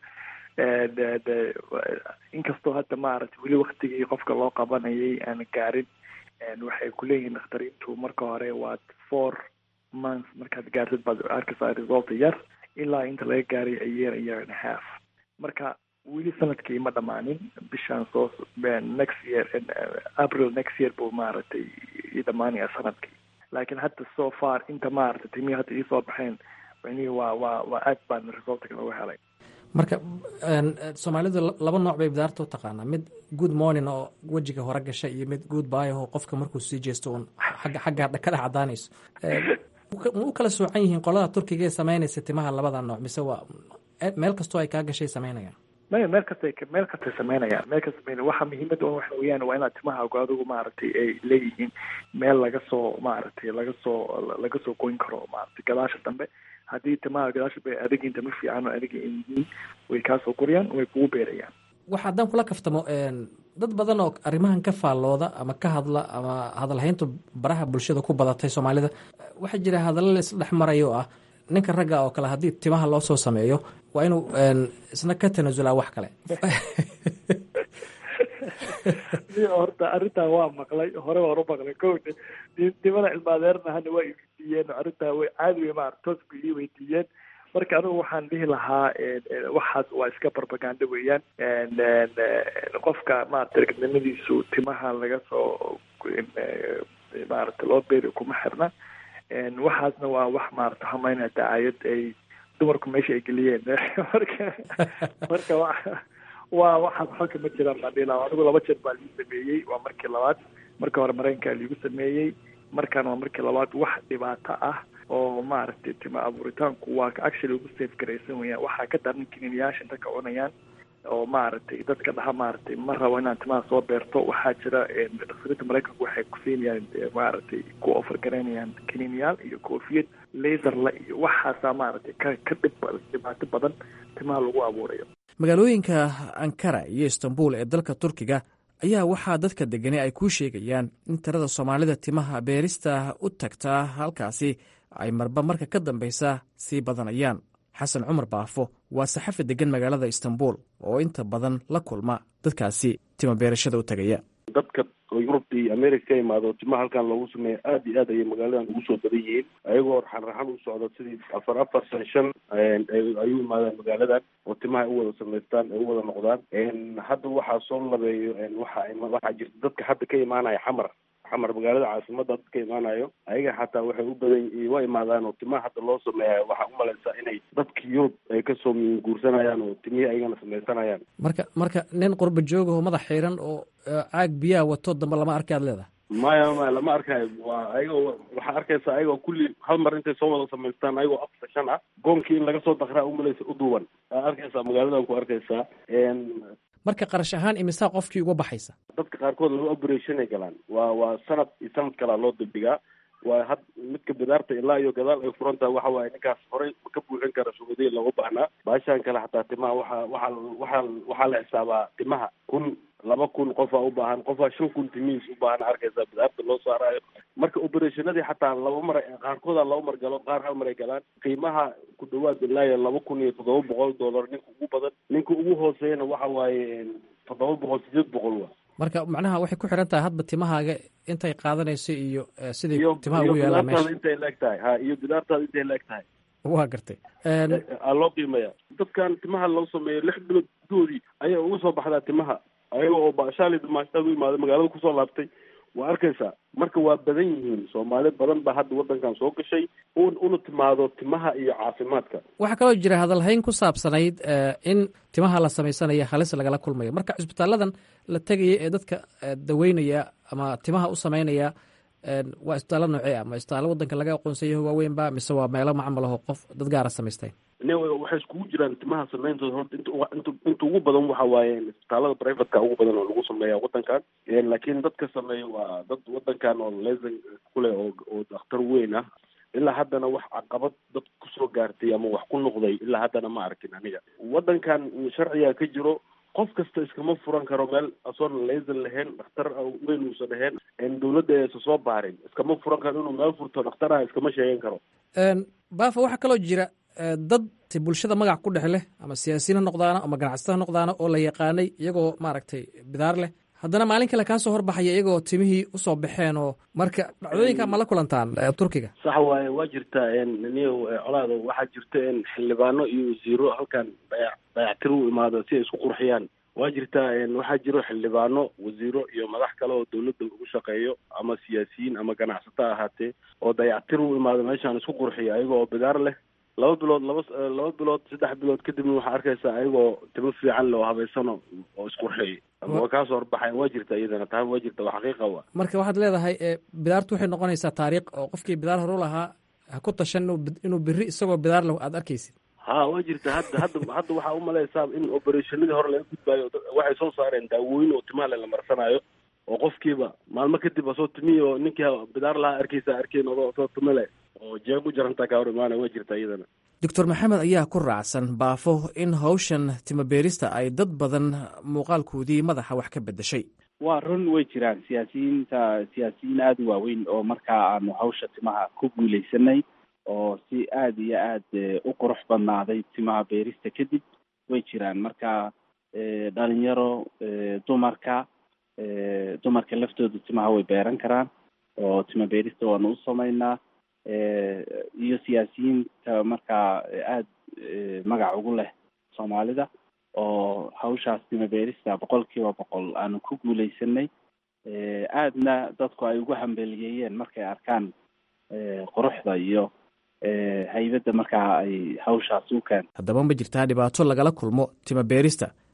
inkastoo hadda maaragtay weli waktigii qofka loo qabanayay aan gaarin waxay kuleeyihiin dakhtariintu marka hore waad four months markaad gaartid baad arkaysaa result yar ilaa inta laga gaaray a year a year and a half marka weli sanadkii ma dhamaanin bishaan soo next year april next year buu maaragtay i dhamaanaya sanadkii laakiin hadda so far inta maaragtay timihii hadda iisoo baxeen micnihii waa waa waa aad baan resultka lagu helay marka soomaalidu laba nooc bay bidaarta u taqaanaa mid good morning oo wejiga hore gasha iyo mid good by oo qofka markuu sii jeesto uun xagga xagga ka dhex cadaanayso ma u kala soocan yihiin qolada turkiga ee samaynaysa timaha labada nooc mise waa meel kastoo ay kaa gashay samaynayaan maya meel kasta meel kastay samaynayaan meel kasta waxa muhiimadda un waxa weeyaan waa inaad timahaagu adigu maaragtay ay leeyihiin meel laga soo maaragtay laga soo laga soo goyn karo maaragtay gadaasha dambe haddii timaha gadaasha bay adigin tama fiican oo adiga ay yihiin way kaasoo koriyaan way kugu beerayaan waxa haddaan kula kaftamo dad badan oo arrimahan ka faallooda ama ka hadla ama hadalhayntu baraha bulshada ku badatay soomaalida waxaa jira hadallo la isla dhex marayo oo ah ninka ragga oo kale haddii timaha loo soo sameeyo waa inuu isna ka tanasulaa wax kale horta arrintaa waa maqlay hore waan u maqlay ko nimada cilmaadeerna hana waa iweydiiyeen arrintaa way caadi wey maarata toos bay ii weydiiyeen marka anigu waxaan dhihi lahaa waxaas waa iska barbaganda weeyaan qofka maarata ragnimadiisu timaha laga soo maarata loo beeri kuma xirna waxaasna waa wax maarata hamayna dacaayad ay dumarku meesha ay geliyeen marka marka wa waa waxaas xalka ma jiraan baan dhihi lahaa anigu laba jeer baa liigu sameeyey waa markii labaad marka hore maraykankaa liigu sameeyey markaan waa markii labaad wax dhibaato ah oo maaragtay tima abuuritaanku waa ka actually ugu safe garaysan weyaan waxaa ka daran kiniiniyaasha inta ka cunayaan oo maaragtay dadka dhaha maaragtay ma rabo inaan timaha soo beerto waxaa jira dhaktarinta maraykanku waxay kusiinayaan maaragtay ku offer garaynayaan kiniiniyaal iyo koofiyad laserla iyo waxaasaa maaragtay ka ka dhib dhibaato badan timaha lagu abuurayo magaalooyinka ankara iyo istanbul ee dalka turkiga ayaa waxaa dadka degani ay kuu sheegayaan in tirada soomaalida timaha beerista u tagtaa halkaasi ay marba marka ka dambaysa sii badanayaan xasan cumar baafo waa saxafi degan magaalada istanbul oo inta badan la kulma dadkaasi tima beerashada u tagaya dadka oo yurub iyo america ka imaado timaha halkan loogu sameeya aad iyo aad ayay magaaladan ugu soo badan yihiin ayagoo raxan raxan u socda sidii afar afar san shan ayuu imaadaan magaaladan oo timaha ay u wada samaystaan ay u wada noqdaan hadda waxaa soo labeeyo waxa waxaa jirta dadka hadda ka imaanaya xamar xamar magaalada caasimada dad ka imaanayo ayaga xataa waxay u badan wa imaadaan oo timaha hadda loo sameeya waxaa umalaysaa inay dadka yurub ay kasoo guursanayaan oo timihii ayagana samaysanayaan marka marka nin qurba joogaho madax xiiran oo caag biyaha wato dambe lama arki aad leedahay maya maya lama arkayo waa ayagoo waxaa arkaysaa ayagoo kulli hal mar intay soo wada samaystaan ayagoo afar shan ah goonkii in laga soo dakraa umalaysa uduwan aa arkaysaa magaaladan ku arkaysaa marka qarash ahaan imisaa qofkii uga baxaysa dadka qaarkood laba operation ay galaan waa waa sanad iyo sanad kalaa loo dibdhigaa waa had midka bidaarta ilaa iyo gadaal ay furan tahay waxa waaye ninkaas horey ka buuxin kara shuhuudiya looga baahnaa baashaan kale xataa timaha waxaa waxaa waxaa waxaa la xisaabaa timaha kun laba kun qofaa u baahan qofaa shan kun timihiis u baahan arkaysaa bidaarta loo saaraayo marka operationadii xataa laba mar qaarkooda laba mar galo qaar hal mar ay galaan qiimaha ku dhawaad ilaa iyo laba kun iyo toddoba boqol dollar ninka ugu badan ninka ugu hooseeyana waxa waaye toddoba boqol sideed boqol wa marka macnaha waxay ku xiran tahay hadba timahaaga intay qaadanayso iyo siday timaha ugu yaalaan meesha intay laeg tahay ha iyo bidaartaada intay laeg tahay waa gartay aa loo qiimaya dadkan timaha loo sameeyo lix bilood gudoodii ayaa uga soo baxdaa timaha ayaga oo baashaali dumaashaad u imaaday magaalada kusoo laabtay waa arkaysaa marka waa badan yihiin soomaali badan baa hadda waddankan soo gashay una timaado timaha iyo caafimaadka waxaa kaloo jira hadalhayn ku saabsanayd in timaha la samaysanayo halis lagala kulmayo marka cisbitaaladan la tegaya ee dadka daweynaya ama timaha u samaynaya waa isbitaallo noocee ah ma isbitaallo waddanka laga aqoonsanyaho waaweynba mise waa meelo macmal aho qof dad gaara samaysteen waxay iskugu jiraan timaha sameyntooda horta int inta ugu badan waxa waaye isbitaalada privateka ugu badan oo lagu sameeya waddankan laakiin dadka sameeya waa dad waddankan oo lesan kuleh oo oo dakhtar weyn ah ilaa haddana wax caqabad dad kusoo gaartay ama wax ku noqday ilaa haddana ma arkin aniga waddankan sharciga ka jiro qof kasta iskama furan karo meel asoon lesan lahayn dhakhtar weyn uusan ahayn dawladda aysan soo baarin iskama furan karo inuu meel furto dhakhtarah iskama sheegan karo baafa waxaa kaloo jira dad bulshada magac ku dhex leh ama siyaasiyiin ha noqdaano ama ganacsato ha noqdaano oo la yaqaanay iyagoo maaragtay bidaar leh haddana maalin kale kaa soo horbaxaya iyagoo timihii usoo baxeen oo marka dhacdooyinka ma la kulantaan turkiga sax waaye waa jirta niyo colaado waxaa jirta xildhibaano iyo wasiiro halkan dayac dayactir u imaado si ay isku qurxiyaan waa jirtaa waxaa jiro xildhibaano wasiiro iyo madax kale oo dawladda ugu shaqeeyo ama siyaasiyiin ama ganacsato ahaatee oo dayactir u imaado meeshaan isku qurxiya ayaga oo bidaar leh laba bilood laba laba bilood saddex bilood kadibna waxaa arkaysaa ayagoo timo fiican le oo habaysano oo isqurxeeyay ama waa kaasoo horbaxayan waa jirta iyadana taa waa jirta waa xaqiiqa wa marka waxaad leedahay bidaartu waxay noqonaysaa taariikh oo qofkii bidaar horu lahaa ha ku tashan inuu beri isagoo bidaar leh aad arkaysid ha waa jirta hadda hadda hadda waxaa umalaysaa in operationadii hore laga gudbaayo waxay soo saareen daawooyin oo timaha la marsanaayo oo qofkiiba maalmo kadib asoo timihi oo ninkii bidaar lahaa arkaysa arkeen odoo soo timo leh oo jeeg u jarantaa kaa hor imaana waa jirta iyadana doctor maxamed ayaa ku raacsan baafo in hawshan timabeerista ay dad badan muuqaalkoodii madaxa wax ka bedeshay waa run way jiraan siyaasiyiinta siyaasiyiin aada u waaweyn oo markaa aanu hawsha timaha ku guuleysanay oo si aada iyo aada u qurux badnaaday timaha beerista kadib way jiraan marka dhalinyaro dumarka dumarka laftooda timaha way beeran karaan oo tima beerista waanu u sameynaa iyo siyaasiyiinta markaa aada magac ugu leh soomaalida oo hawshaas tima beerista boqol kiiba boqol aanu ku guuleysanay aadna dadku ay ugu hambeliyeeyeen markay arkaan quruxda iyo haybadda markaa ay hawshaas u keento haddaba ma jirtaa dhibaato lagala kulmo tima beerista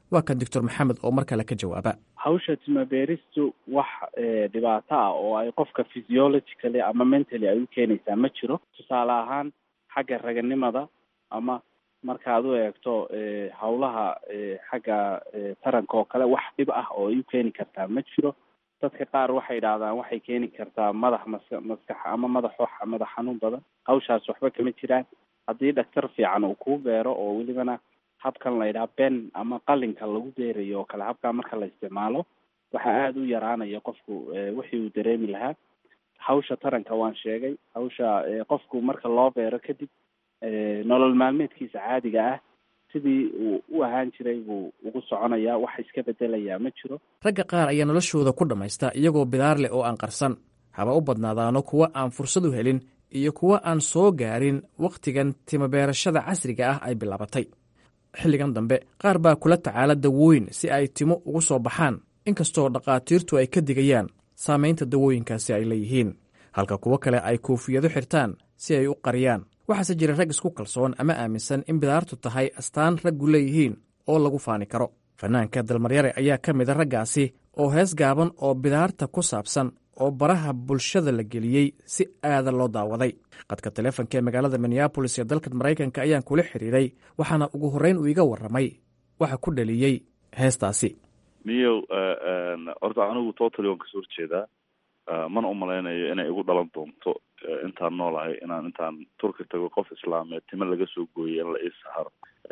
waa kan doctor maxamed oo mar kale ka jawaaba hawsha timabeeristu wax dhibaato ah oo ay qofka physiologically ama mentally ay u keenaysaa ma jiro tusaale ahaan xagga raganimada ama markaad u eegto hawlaha xagga taranka oo kale wax dhib ah oo ay u keeni kartaa ma jiro dadka qaar waxay idhaahdaan waxay keeni kartaa madax maska maskax ama madax madax xanuun badan hawshaas waxba kama jiraan haddii dhaktar fiican uu kuu beero oo welibana habkan la yidhaha ben ama qalinka lagu beerayo oo kale habkaa marka la isticmaalo waxaa aada u yaraanaya qofku wixii uu dareemi lahaa hawsha taranka waan sheegay hawsha qofku marka loo beero kadib nolol maalmeedkiisa caadiga ah sidii uu u ahaan jiray buu ugu soconayaa wax iska bedelayaa ma jiro ragga qaar ayaa noloshooda ku dhammaysta iyagoo bidaar leh oo aan qarsan haba u badnaadaano kuwa aan fursad u helin iyo kuwa aan soo gaarin wakhtigan timabeerashada casriga ah ay bilaabatay xilligan dambe qaar baa kula tacaala dawooyin si ay timo ugu soo baxaan inkastoo dhakhaatiirtu ay ka digayaan saamaynta dawooyinkaasi ay leeyihiin halka kuwo kale ay koofiyado xirtaan si ay u qariyaan waxaase jira rag isku kalsoon ama aaminsan in bidaartu tahay astaan raggu leeyihiin oo lagu faani karo fanaanka dalmaryare ayaa ka mida raggaasi oo hees gaaban oo bidaarta ku saabsan oo baraha bulshada la geliyey si aada loo daawaday qadka taleefonka ee magaalada minneabolis ee dalka maraykanka ayaan kula xiriiray waxaana ugu horreyn uu iga warramay waxa ku dhaliyey heestaasi niyow horta anigu totally waan kasoo horjeedaa mana umalaynayo inay igu dhalan doonto intaan noolahay inaan intaan turki tago qof islaameed timo laga soo gooyay in la ii saharo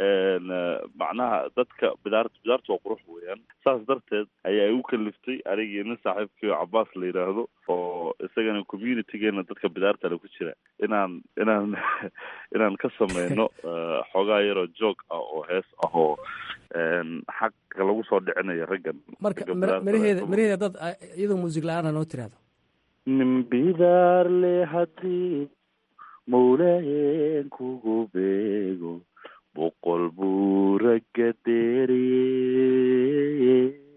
macnaha dadka bidaart bidaartu waa qurux weeyaan saas darteed ayaa igu kaliftay anigii nin saaxiibkii oo cabaas la yidhaahdo oo isagana communitygeena dadka bidaartale ku jira inaan inaan inaan ka sameyno xoogaa yaroo joog ah oo hees ah oo xaqa lagu soo dhicinayo raggan marka maraheeda maraheeda dad iyadoo muusig la-aana noo tiraahdo nin bidaar le haddii mawlayen kugu beego boqol buu ragga deeriye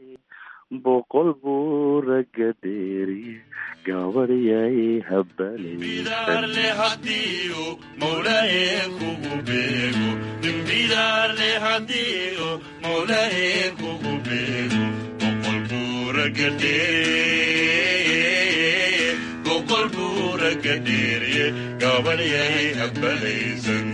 boqol buu ragga deeriye gabadhyay habbalaysan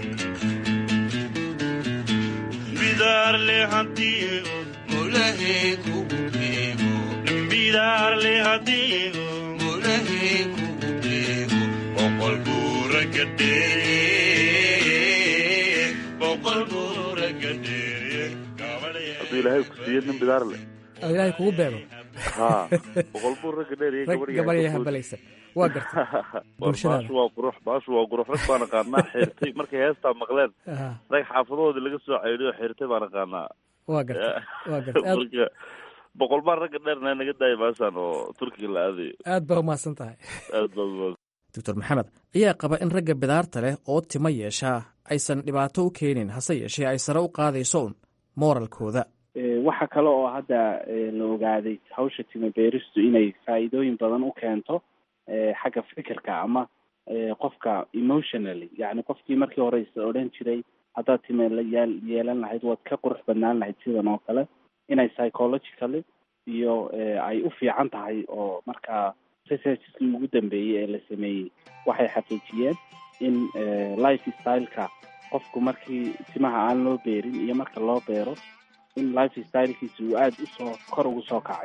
hadduu ilaahay ku siiyo nin bidaar leh ilaahay kugu beego ha boqol buu ragga dheeriye gabarya habalaysan waa garta bulshadaada baashu waa qurux baashu waa qurux rag baan aqaanaa xirtay markay heestaa maqleen rag xaafadoodii laga soo ceydiyo xirtay baan aqaanaa waa garta waa garta marka boqol baan ragga dheerna naga daaya maasaan oo turkiga la aadayo aad baa umahadsan tahay aad baa umahadsan doctor maxamed ayaa qaba in ragga bidaarta leh oo timo yeeshaa aysan dhibaato u keenin hase yeeshee ay sare u qaadayso un mooralkooda waxa kale oo hadda la ogaaday hawsha timo beeristu inay faa'iidooyin badan u keento xagga fikirka ama qofka emotionally yacni qofkii markii hore is odhan jiray haddaad time layaal yeelan lahayd waad ka qurux badnaan lahayd sidan oo kale inay psychologically iyo ay u fiican tahay oo markaa researchkii ugu dambeeyey ee la sameeyey waxay xaqiijiyeen in life styleka qofku markii timaha aan loo beerin iyo marka loo beero in life stylekiisa uu aada usoo kor ugu soo kacay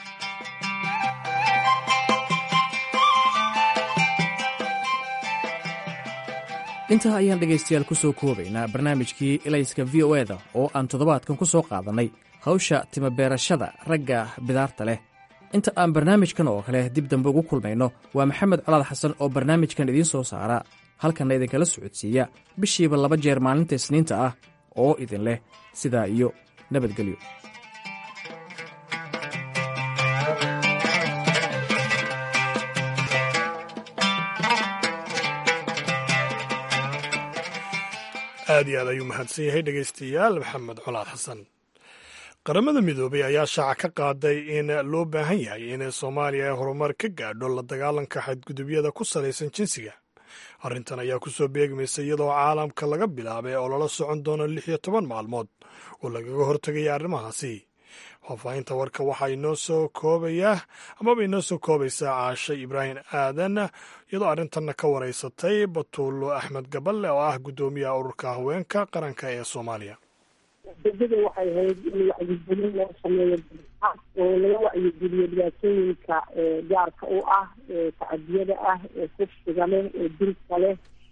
intaa ayaan dhegaystayaal ku soo koobaynaa barnaamijkii elayska v o eda oo aan toddobaadkan ku soo qaadannay hawsha timabeerashada ragga bidaarta leh inta aan barnaamijkan oo kale dib dambe ugu kulmayno waa maxamed colaad xasan oo barnaamijkan idiin soo saara halkanna idinkala socodsiiya bishiiba laba jeer maalinta isniinta ah oo idin leh sidaa iyo nabadgelyo aad iyo aad ayuu mahadsan yahay dhegaystayaal maxamed colaad xasan qaramada midoobay ayaa shaaca ka qaaday in loo baahan yahay in soomaaliya ay horumar ka gaadho la dagaalanka xadgudubyada ku salaysan jinsiga arrintan ayaa ku soo beegmaysa iyadoo caalamka laga bilaabay oo lala socon doono lix iyo toban maalmood oo lagaga hortegaya arrimahaasi faahfaahinta warka waxaa inoo soo koobayaa amaba inoo soo koobaysaa caashe ibraahim aadan iyadoo arrintanna ka wareysatay batuulo axmed gaballe oo ah guddoomiyaha ururka haweenka qaranka ee soomaaliya ujeedada waxay ahayd in wacyigelin loo sameeyo oo laga wacyigeliyo dhibaatooyinka gaarka u ah tacadiyada ah ee kufsiga leh ee dilka leh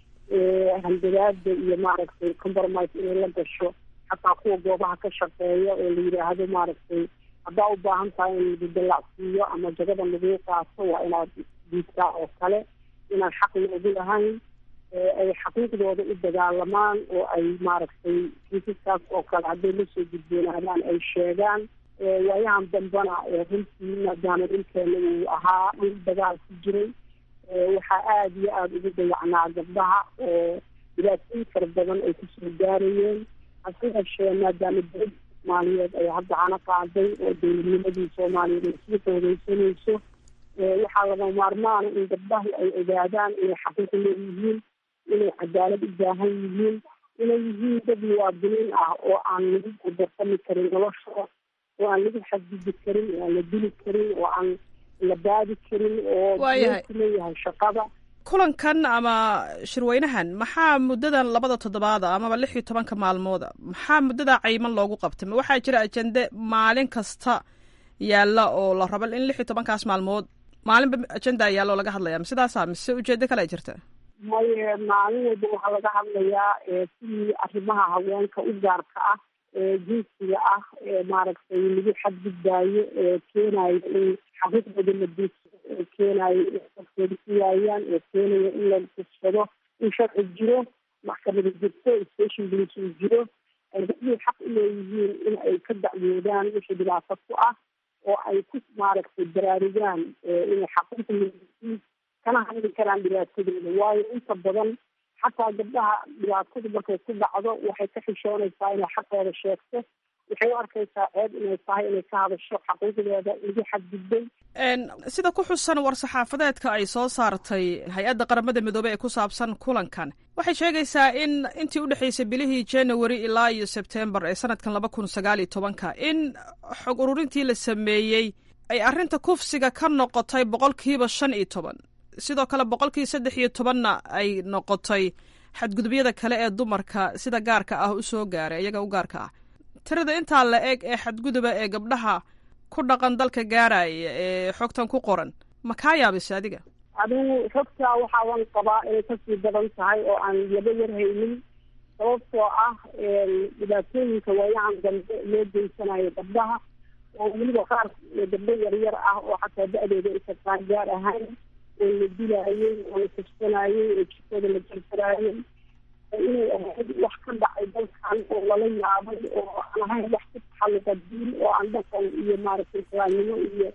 handadaada iyo maaragtay compromise inay la gasho xataa kuwa goobaha ka shaqeeya oo la yidhaahdo maaragtay haddaa u baahan tahay in lagu dallacsiiyo ama jagada laguu qaato waa inaad diidtaa oo kale inaan xaq loogu lahayn ay xaqiiqdooda u dagaalamaan oo ay maaragtay kiisaskaas oo kale hadday lasoo gudboonaadaan ay sheegaan waayahan dambana runtii maadaama dhulkeena uu ahaa dhul dagaal ku jiray waxaa aada iyo aada ugu dayacnaa gabdhaha oo dhibaatooyin fara badan ay kusoo gaarayeen hase yeeshee maadaama dowladda soomaaliyeed ay hadda cana qaaday oo dowladnimadii soomaaliyeed ay sii xoogeysanayso waxaa laga maarmaana in gabdhahu ay ogaadaan inay xaqiiq leeyihiin inay cadaalad u baahan yihiin inay yihiin dad muwaadiniin ah oo aan lagu gudarsami karin noloshooda oo aan lagu xadgudi karin oo aan la dili karin oo aan la baadi karin oo leeyahay shaqada kulankan ama shirweynahan maxaa muddadan labada toddobaada amaba lix iyo tobanka maalmooda maxaa muddada cayman loogu qabtay ma waxaa jira ajende maalin kasta yaalla oo la rabo in lix iyo tobankaas maalmood maalinba ajenda yaalla oo laga hadlaya ma sidaasa mise ujeedo kale ay jirta maye maalin walba waxaa laga hadlayaa sidii arrimaha haweenka u gaarka ah jinsiga ah maaragtay lagu xadgudbaayo keenayo in xaqiiqdooda la duudsado oo keenayo in dadkooda ku waayaan oo keenayo in la dugsado in sharci jiro maxkamada jirto station police uu jiro ay dadkii xaq u leeyihiin in ay ka dacwoodaan wixii dhibaato ku ah oo ay ku maaragtay baraarugaan inay xaqiiq leeyihiin kana hadli karaan dhibaatadooda waayo inta badan xataa gabdhaha dhibaatadu markay ku dhacdo waxay ka xishoonaysaa inay xaqooda sheegto waxay u arkaysaa ceeb inay tahay inay ka hadasho xaqiiqdeeda lagu xadgudbay sida ku xusan war-saxaafadeedka ay soo saartay hay-adda qaramada midoobey ee ku saabsan kulankan waxay sheegaysaa in intii u dhexaysay bilihii january ilaa iyo sebtembar ee sanadkan laba kun sagaal iyo tobanka in xog ururintii la sameeyey ay arrinta kufsiga ka noqotay boqolkiiba shan iyo toban sidoo kale boqolkii saddex iyo tobanna ay noqotay xadgudubyada kale ee dumarka sida gaarka ah u soo gaaray iyaga u gaarka ah tirada intaa la eg ee xadguduba ee gabdhaha ku dhaqan dalka gaaraya ee xogtan ku qoran ma kaa yaabise adiga adigu xogtaa waxaaban qabaa inay kasii badan tahay oo aan laba yar haynin sababtoo ah dhibaatooyinka waayahan dambe loo geysanayo gabdhaha oo weliba qaar gabdho yaryar ah oo xataa da-dooda isakaan gaar ahayn oo la dilaayey oo la kufsanayey oo jirkooda la jarjaraayey inay ahayd wax ka dhacay dalkan oo lala yaabay oo aan ahayn wax ku taxalluqa diin oo aan dhaqan iyo maaragtay islaamnimo iyo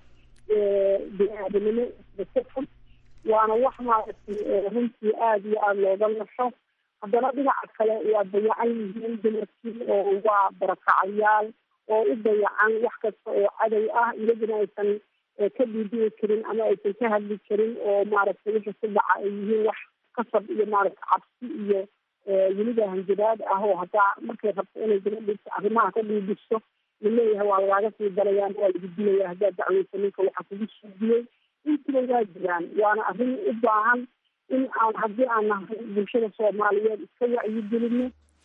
bini-aadanimo isbasafan waana wax maaragtay runtii aada iyo aada looga nasho haddana dhinaca kale waa dayacan yihiin dumarkii oo waa barakacayaal oo u dayacan wax kasta oo cadow ah iyaduna aysan ka dhiidhiyi karin ama aysan ka hadli karin oo maaragtay wixii ku dhaca ay yihiin wax kasab iyo maaragtay cabsi iyo weliba hanjabaad ah oo hataa markay rabto inay gabadhiisa arrimaha ka dhiidhiso laleeyahay waa lagaaga sii dalayaan waa lagu dilaya haddaad dacweysa ninka waxa kugu suudiyey intiba waa jiraan waana arrin u baahan in aan haddii aan nahay bulshada soomaaliyeed iska wacyigelino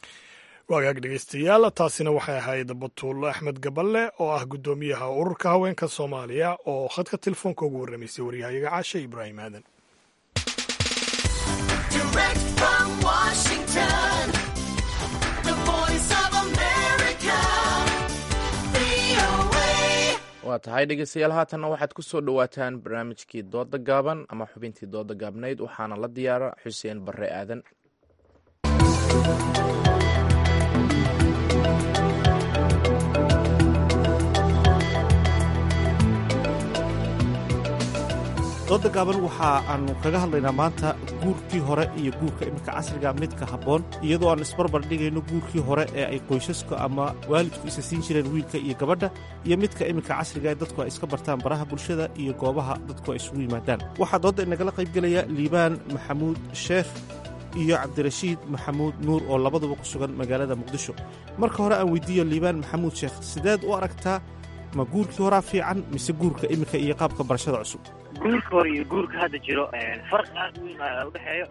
waagaag dhegeystayaal taasina waxay ahayd batuulo axmed gaballe oo ah guddoomiyaha ururka haweenka soomaaliya oo khadka telefoonka ugu warramaysay waryahayaga caashe ibraahim aadan waa tahay dhegeystayaal haatanna waxaad ku soo dhowaataan barnaamijkii dooda gaaban ama xubintii dooda gaabnayd waxaana la diyaara xuseen barre aadan dooda gaaban waxa aanu kaga hadlaynaa maanta guurkii hore iyo guurka iminka casriga midka habboon iyadoo aan isbarbar dhigayno guurkii hore ee ay qoysasku ama waalidku isa siin jireen wiilka iyo gabadha iyo midka iminka casriga ee dadku ay iska bartaan baraha bulshada iyo goobaha dadku ay isugu yimaadaan waxaa doodda inagala qaybgelaya liibaan maxamuud sheekh iyo cabdirashiid maxamuud nuur oo labaduba ku sugan magaalada muqdisho marka hore aan weydiiyo liibaan maxamuud sheekh sideed u aragtaa ma guurkii horaa fiican mise guurka iminka iyo qaabka barashada cusub guurka hore iyo guurka hadda jiro farqi aad weyn a udhexeeyo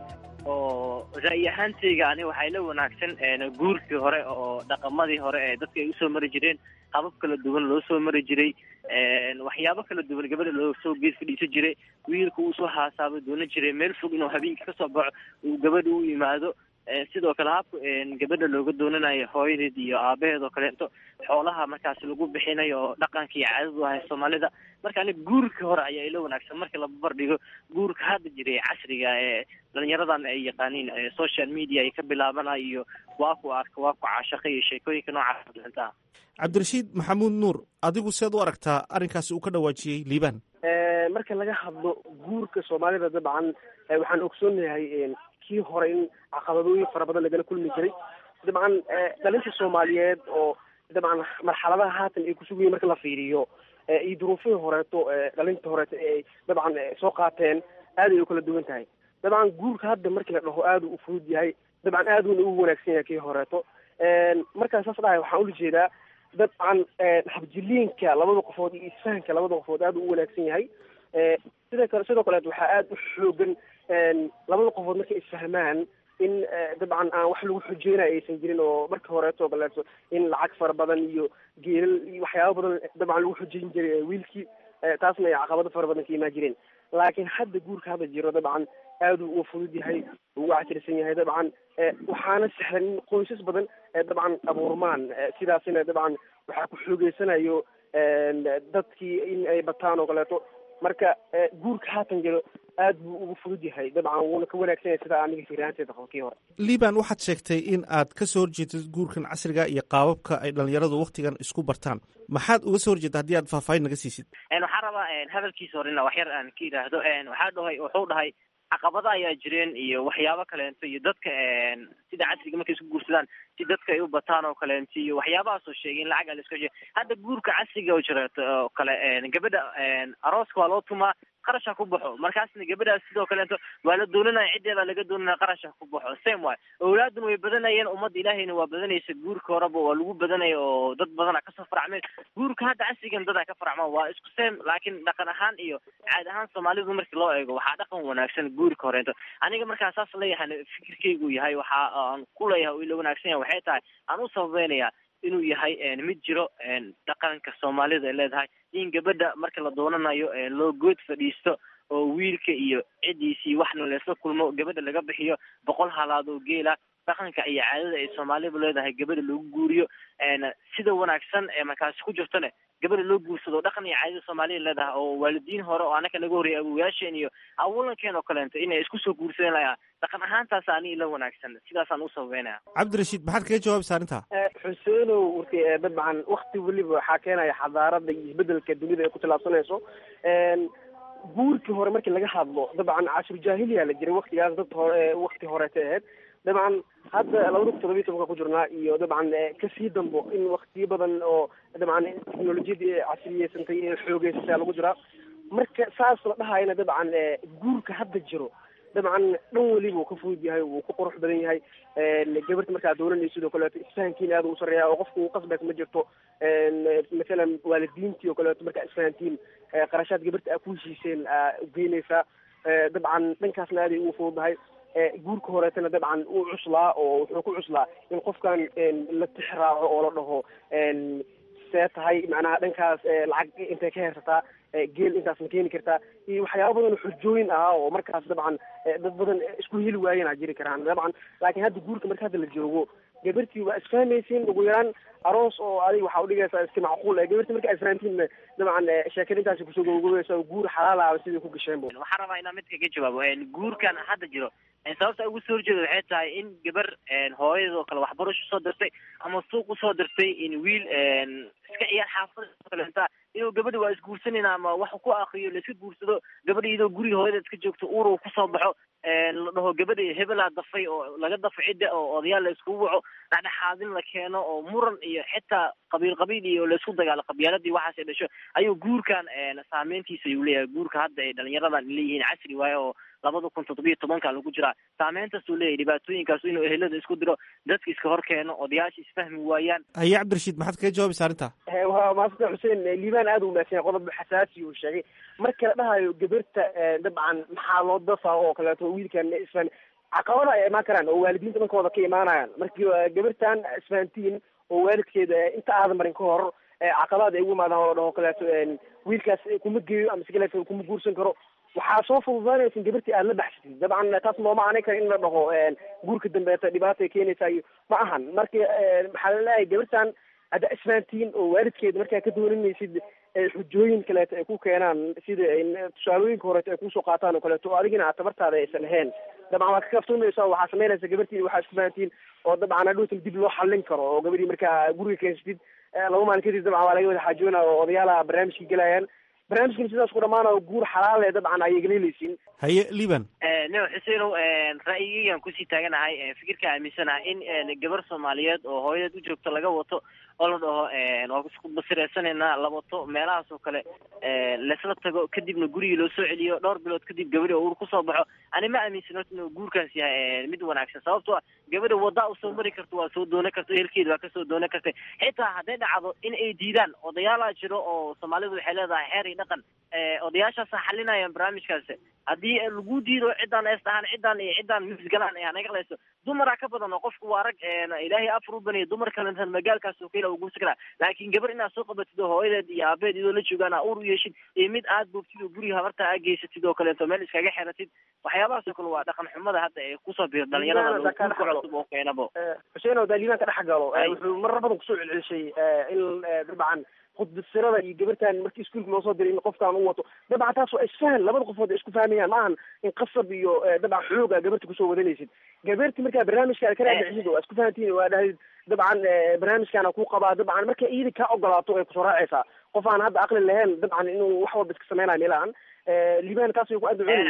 oo ra'yi ahaantayga ani waxay la wanaagsan guurkii hore oo dhaqamadii hore ee dadka ay usoo mari jireen habab kala duwan loo soo mari jiray waxyaabo kala duwan gabadha loo soo gees fadhiisan jiray wiilka uu soo haasaabo doonan jiray meel fog inuu habeenkii kasoo baxo uu gabadha u yimaado sidoo kale habka gabadha looga doonanayo hooyadeed iyo aabaheed oo kaleeto xoolaha markaas lagu bixinayo oo dhaqanka iyo caadadu ahay soomaalida marka ani guurka hore ayaa ila wanaagsan marka la barbardhigo guurka hadda jiray casriga ee dhalinyaradan ay yaqaaniin social media ay ka bilaabana iyo waa ku arka waa ku caashaqa iyo sheekooyinka noocaas dhintaa cabdirashiid maxamuud nuur adigu seed u aragtaa arrinkaasi uu ka dhawaajiyey liibaan marka laga hadlo guurka soomaalida dabcan waxaan ogsoonahay kii hore in caqabadooyin fara badan lagala kulmi jiray dabcan dhalinta soomaaliyeed oo dabcan marxaladaha haatan ay kusugayiin marka la fiiriyo iyo duruufihii horeeto dhalinta horeeto ay dabcan soo qaateen aad ay u kala duwan tahay dabcan guurka hadda markii la dhaho aad u fudud yahay dabcan aad uuna ugu wanaagsan yahay kii horeeto markaan saas dhahay waxaan ula jeedaa dabcan habjiliinka labada qofood iyo isfahanka labada qofood aad u wanaagsan yahay sida kale sidoo kaleet waxaa aad u xoogan labada qofood markay isfahmaan in dabcan aan wax lagu xujeynayo aysan jirin oo marka horeeto kaleeto in lacag fara badan iyo geelal iyo waxyaaba badan dabcan lagu xujeyn jiray wiilkii taasna ay caqabado fara badan ka imaan jireen laakiin hadda guurka hadda jiro dabcan aad uu uga fudud yahay ugu casirsan yahay dabcan waxaana sahlan in qoysas badan dabcan abuurmaan sidaasina dabcan waxaa ku xoogeysanayo dadkii in ay bataan oo kaleeto marka guurka haatan jiro aad buu ugu fudud yahay dabcan wuuna ka wanaagsan yahay sida aniga fiiraanteeda qabo kii hore liibaan waxaad sheegtay in aad ka soo horjeedid guurkan casriga iyo qaababka ay dhalinyaradu wakhtigan isku bartaan maxaad uga soo horjeedda haddii aad faahfaahin naga siisid waxaan rabaa hadalkiisa horena wax yar aan ka yidhaahdo waxaa dhahay wuxuu dhahay caqabada ayaa jireen iyo waxyaabo kaleento iyo dadka sida casriga markay isku guursadaan si dadka ay u bataan oo kaleento iyo waxyaabahaasoo sheegay in lacag a la iska heshiya hadda guurka casriga oo jireeto oo kale gabadha arooska waa loo tumaa qarash ha ku baxo markaasna gabadhaas sidoo kaleeto waa la doonanaya ciddeedaa laga doonanaya qarash ha ku baxo same way awlaadun way badanayeen ummadda ilaahayna waa badanaysa guurka horeba waa lagu badanaya oo dad badana kasoo faracmeen guurka hadda casrigan dad ay ka faracmaan waa isku same laakiin dhaqan ahaan iyo caad ahaan soomaalidu markii loo eego waxaa dhaqan wanaagsan guurka horeeto aniga markaa saas leeyahay fikirkaygu yahay waxa aan ku leeyahay oo ila wanaagsan yahay waxay tahay aan u sababeynaya inuu yahay mid jiro dhaqanka soomaalida ay leedahay in gabadha marka la doonanayo loo good fadhiisto oo wiilka iyo ciddiisii waxna laysla kulmo gabadha laga bixiyo boqol halaad oo geela dhaqanka iyo caadada ay soomaalidu leedahay gabadha lagu guuriyo sida wanaagsan ee markaasi ku jirtone gabadha loo guursado dhaqan iyo caadada soomaalida leedahay oo waalidiin hore oo anaka naga horreeyay awowayaasheen iyo awolankeen oo kaleento inay isku soo guursadeen layaa dhaqan ahaantaas ani ila wanaagsan sidaasaan u sababeynaya cabdirashiid maxaad kaga jawaabaysaa arrintaa xuseenow warki dabcan wakti weliba waxaa keenaya xadaarada iyo isbedelka dunida ay ku tilaabsanayso guurkii hore markii laga hadlo dabcan cashur jaahiliya la jiray waktigaas dad hore wakti horeeta ahayd dabcan hadda labada kun todobiyi tobanka ku jirnaa iyo dabcan kasii dambo in waktiyo badan oo dabcan teknolojiyadii casriyeysantay ee xoogeysata lagu jiraa marka saas la dhahayana dabcan guurka hadda jiro dabcan dhan weliba uu ka fudud yahay wuu ku qurux badan yahay gabarta markaa doolanaysa sidoo kaleeto isfahankiina aad u sareeya oo qofka uu qasbaysa ma jirto mathalan waalidiintii oo kaleeto markaa isfahantiin qarashaad gabarta aa ku heshiiseen aa ugeynaysaa dabcan dhankaasna aaday ugu fududahay guurka horeetana dabcan uu cuslaa oo wuxuu ku cuslaa in qofkan la tixraaco oo la dhaho see tahay macnaha dhankaas lacag intay ka heersataa geel intaas ma keeni kartaa iyo waxyaaba badan oo xujooyin ah oo markaas dabcan dad badan isku heli waayeen a jiri karaan dabcan laakiin hadda guurka marka hadda la joogo gabartii waa isfahmaysiin ugu yaraan aroos oo adiga waxaa udhigaysaa iska macquul gabartii marka isfahantiinna dabcan sheekada intaasi kusoo gogogaysa guur xalaal ah sidai ku gasheen bu waxaan rabaa inaan mid kaga jawaabo guurkan hadda jiro sababta ugu soo horjeeda waxay tahay in gabar hooyada oo kale waxbarasho soo dirtay ama suuq usoo dirtay in wiil iska ciyaar xaafada kaleenta inuu gabadhi waa isguursanayna ama wax ku akriyo la iska guursado gabadha iyadoo guriga hooyada iska joogto uur uu kusoo baxo la dhaho gabadha hebelaa dafay oo laga dafo cidda oo odayaal la iskugu waco dhexdhexaadin la keeno oo muran iyo xitaa qabiil qabiil iyo laisku dagaalo qabyaaladii waxaas ay dhasho ayuu guurkan saameyntiisa ayuu leeyahay guurka hadda ay dhalinyaradan leeyihiin casri waaye oo labada kun toddobiyo tobanka lagu jiraa saameyntaasuu leeyahay dhibaatooyinkaas inuu ehelada isku diro dadka iska hor keeno odayaasha isfahmi waayaan haye cabdirashiid maxaad kaga jawaabaysa arrintaa waa maasanta xuseen liibaan aada u wanaagsan yahay qodob xasaasi uu sheegay marka la dhahayo gabarta dabcan maxaa loo dafaa oo kaleeto wiilkan isfan caqabada ay imaan karaan oo waalidiinta dhankooda ka imaanayaan markii gabartan isfahantiin oo waalidkeeda inta aadan marin ka hor caqabad ay ugu imaadaan oo la dhaho kaleeto wiilkaas kuma geeyo ama si kaleeto kuma guursan karo waxaa soo fududaanaysa in gabartii aada la baxsatid dabcan taas looma aanay kara in la dhaho guurka dambeeta dhibaatay keenaysa iyo ma ahan marka maxaa la leeyahay gabartan hadda isfahantiin oo waalidkeeda markaa ka dooninaysid xujooyin kaleeto ay ku keenaan sida tusaalooyinka horeeto ay kusoo qaataan oo kaleeto oo adigina aad tabartaada aysan ahayn dabcan waa ka kaftumaysa waxaa samaynaysa gabartii waxaa isku fahantiin oo dabcan hadhowtan dib loo xallin karo oo gabadhii markaa guriga keensatid laba maalin kadib dabcan waa laga wada xaajoona oo odayaalaha barnaamijkii gelayaan barnaamijkan sidaas ku dhamaanayo guur xalaal ee dabcan ayay galeeleysiin haye liban neo xuseenow ra'yigeygan kusii taaganahay fikirka aaminsanaha in gabar soomaaliyeed oo hooyadeed u joogto laga wato oo la dhaho waa isku basireysanaynaa la wato meelahaas oo kale laisla tago kadibna gurigii loo soo celiyo dhowr bilood kadib gabadhi oo uur kusoo baxo ani ma aaminsan horta inuu guurkaas yahay mid wanaagsan sababtoo ah gabadha waddaa usoo mari karto waa soo doonan karta ehelkeeda waa kasoo doonan kartay xitaa hadday dhacdo in ay diidaan odayaalaa jiro oo soomaalidu waxay leedahay xeer iyo dhaqan odayaashaasa xalinayaan barnaamijkaas haddii lagu diido ciddaan ees dhahaan ciddaan iyo ciddaan misgalaan ee hanaga leyso dumaraa ka badan oo qofku waa rag ilaahay afar u baniya dumar kalentan magaalkaas oo kale ugu sikraa laakiin gabar inaad soo qabatid oo hooyadeed iyo aabeed iyadoo la joogaan aa uur u yeeshid iyo mid aad boogtid oo guriga habarta aa geysatid oo kaleeto meel iskaga xeratid waxyaabahaas oo kale waa dhaqan xumada hadda ee kusoo biir dhalinyarada guurka cusub oo keenabo xuseen oo daaliban ka dhex galo wuxuu marar badan kusoo celcelishay in dabcan khudbasirada iyo gabartan markii iskuulka loo soo diray in qofkaan u wato dabcan taas waa isfahan labada qofood ay isku fahmayaan ma ahan in qasab iyo dabcan xooga gabarta kusoo wadanaysid gabarti markaa barnaamijka ka raadixid oo isku fahantiin waa dhahdid dabcan barnaamijkaana ku qabaa dabcan marka iyada kaa ogolaato ay kusoo raacaysaa qof aan hadda aqli lahayn dabcan inuu wax walba iska samaynayo meelahan liban taas way ku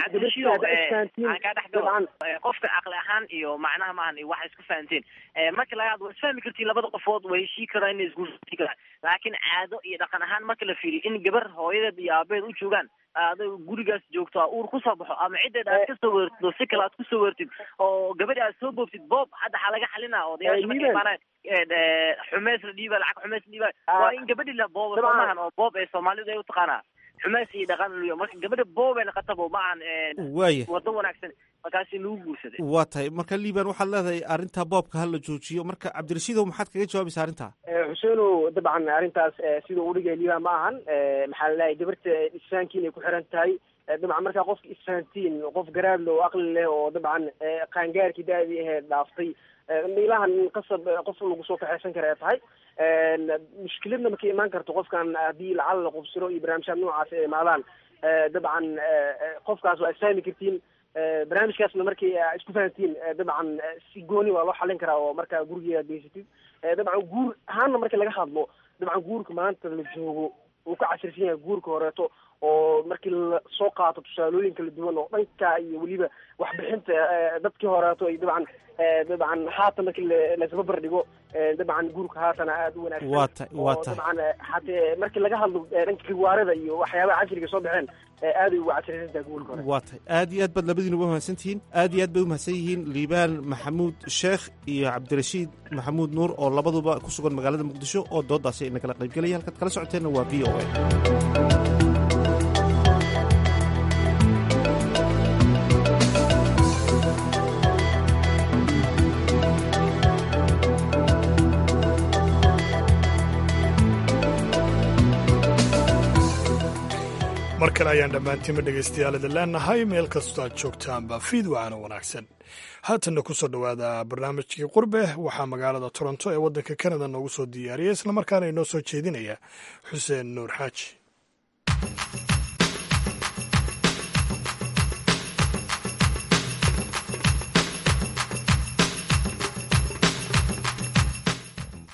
adducun qofka caqli ahaan iyo macnaha maahan iyo waxa isku fahanteen marka laga hadlo waa isfahmi kartiin labada qofood way heshii karaan inay isguursan karaan laakiin caado iyo dhaqan ahaan marka la fiiriyo in gabar hooyadeed iyo aabeed u joogaan aada gurigaas joogto a uur kusoo baxo ama ciddeed aad kasoo weertid oo si kale aad kusoo weertid oo gabadhi aad soo boobtid boob hadda waxaa laga xalinaa odayaasha markay imaanaan xumeys la dhiiba lacag xumeys la dhiiba waa in gabadhi la booba soomahan oo boob ee soomaalidu ay utaqaanaa xumeys iyo dhaqan luyo marka gabadha boob ay naqatabo ma ahan waaya wado wanaagsan markaasi lagu guursaday waa tahay marka liban waxaad leedahay arrinta boobka ha la joojiyo marka cabdirashiidow maxaad kaga jawaabaysa arrintaa xuseenow dabcan arrintaas sida uu dhigay liban ma ahan maxaa la leeyahay gabarta isfahankiin ay ku xiran tahay dabcan markaa qofka isfahantiin qof garaadle oo aqli leh oo dabcan qaangaarkii da-dii aheed dhaaftay miilahan qasab qof lagu soo kaxaysan kara ay tahay mushkiladna markay imaan karto qofkan haddii lacala la qubsiro iyo barnaamijyaad noocaas ay imaadaan dabcan qofkaas waa isfahmi kartiin barnaamijkaasna markay isku fahantiin dabcan si gooni waa loo xalin karaa oo markaa gurigeeda geysatid dabcan guur ahaanna marka laga hadlo dabcan guurka maanta la joogo wuu ka casirsan yahay guurka horeeto oo markii la soo qaato tusaalooyin kala duwan oo dhanka iyo weliba waxbixinta dadkii horeeto iyo dabcan dabcan haatan markii laisbabar dhigo dabcan guurka haatana aada u wanaagsan waa ta waa oo tahay dabcan hatee markii laga hadlo dhanka riwaarada iyo waxyaabaha casriga soo baxeen aaday ugu casirsan tahay guurka hore waa tahay aad iyo aad baad labadiinuba mahadsan tihiin aad iyo aad bay u mahadsan yihiin liibaan maxamuud sheekh iyo cabdirashiid maxamuud nuur oo labaduba ku sugan magaalada muqdisho oo doodaasi ayna kala qaybgelaya halkaad kala socoteenna waa v o a mar kale ayaan dhammaantiinba dhegaystayaal idin leenahay meel kastoo aad joogtaanba fiid wacana wanaagsan haatanna ku soo dhowaada barnaamijkii qurbe waxaa magaalada toronto ee waddanka kanada noogu soo diyaariyay islamarkaana inoo soo jeedinaya xuseen nuur xaaji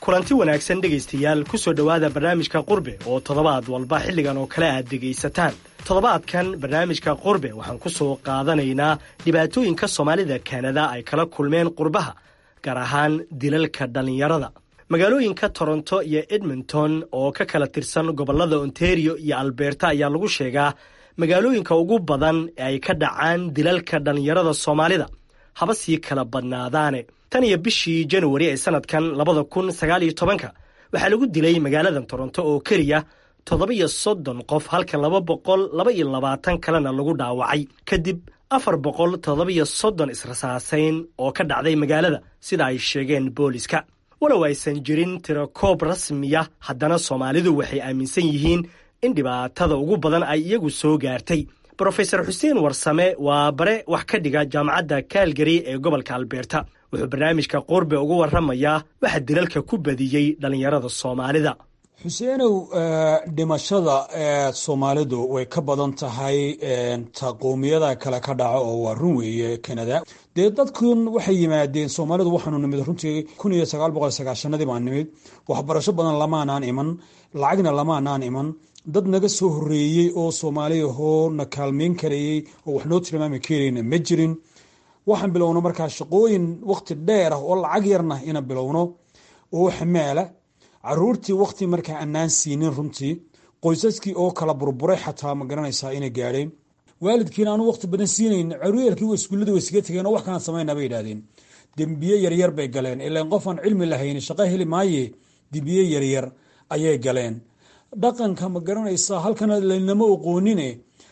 kulanti wanaagsan dhegaystayaal ku soo dhowaada barnaamijka qurbe oo toddobaad walba xilligan oo kale aad dhegaysataan toddobaadkan barnaamijka qurbe waxaan ku soo qaadanaynaa dhibaatooyinka soomaalida kanada ay kala kulmeen qurbaha gaar ahaan dilalka dhallinyarada magaalooyinka toronto iyo edmonton oo ka kala tirsan gobollada ontario iyo alberta ayaa lagu sheegaa magaalooyinka ugu badan ee ay ka dhacaan dilalka dhallinyarada soomaalida haba sii kala badnaadaane tan iyo bishii januari ee sanadkan labada kun sagaal iyo tobanka waxaa lagu dilay magaaladan toronto oo keliya toddoba-iyo soddon qof halka laba boqol laba iyo labaatan kalena lagu dhaawacay kadib afar boqol toddoba-iyo soddon israsaasayn oo ka dhacday magaalada sida ay sheegeen booliska walow aysan jirin tirakoob rasmiya haddana soomaalidu waxay aaminsan yihiin in dhibaatada ugu badan ay iyagu soo gaartay brofesor xuseen warsame waa bare wax ka dhiga jaamacadda kaalgari ee gobolka albeerta wuxuu barnaamijka qurbe ugu warramayaa waxa dilalka ku badiyey dhallinyarada soomaalida xuseenow dhimashada ee soomaalidu way ka badan tahay ta qowmiyada kale ka dhaco oo waa run weeye kanada dee dadkun waxay yimaadeen soomaalidu waxaanu nimid runtii kun iyo sagaal boqol sagaashanadii baan nimid waxbarasho badan lamaanaan iman lacagna lamaanaan iman dad naga soo horeeyey oo soomaaliyahoo na kaalmeyn karayey oo wax noo tilmaami karayna ma jirin waxaan bilowno markaa shaqooyin waqti dheer ah oo lacag yarna ina bilowno oo xamaala caruurtii waqti markaa annaan siinin runtii qoysaskii oo kala burburay xataa ma garanaysaa inay gaadheen waalidkiina aanu waqti badan siinayn caruyeelkii iskuullada way iskaga tegeen oo wax kalaan samaynaa bay yidhahdeen dembiye yaryar bay galeen ilaan qofaan cilmi lahayni shaqo heli maaye dembiye yaryar ayay galeen dhaqanka ma garanaysaa halkana laynama oqoonine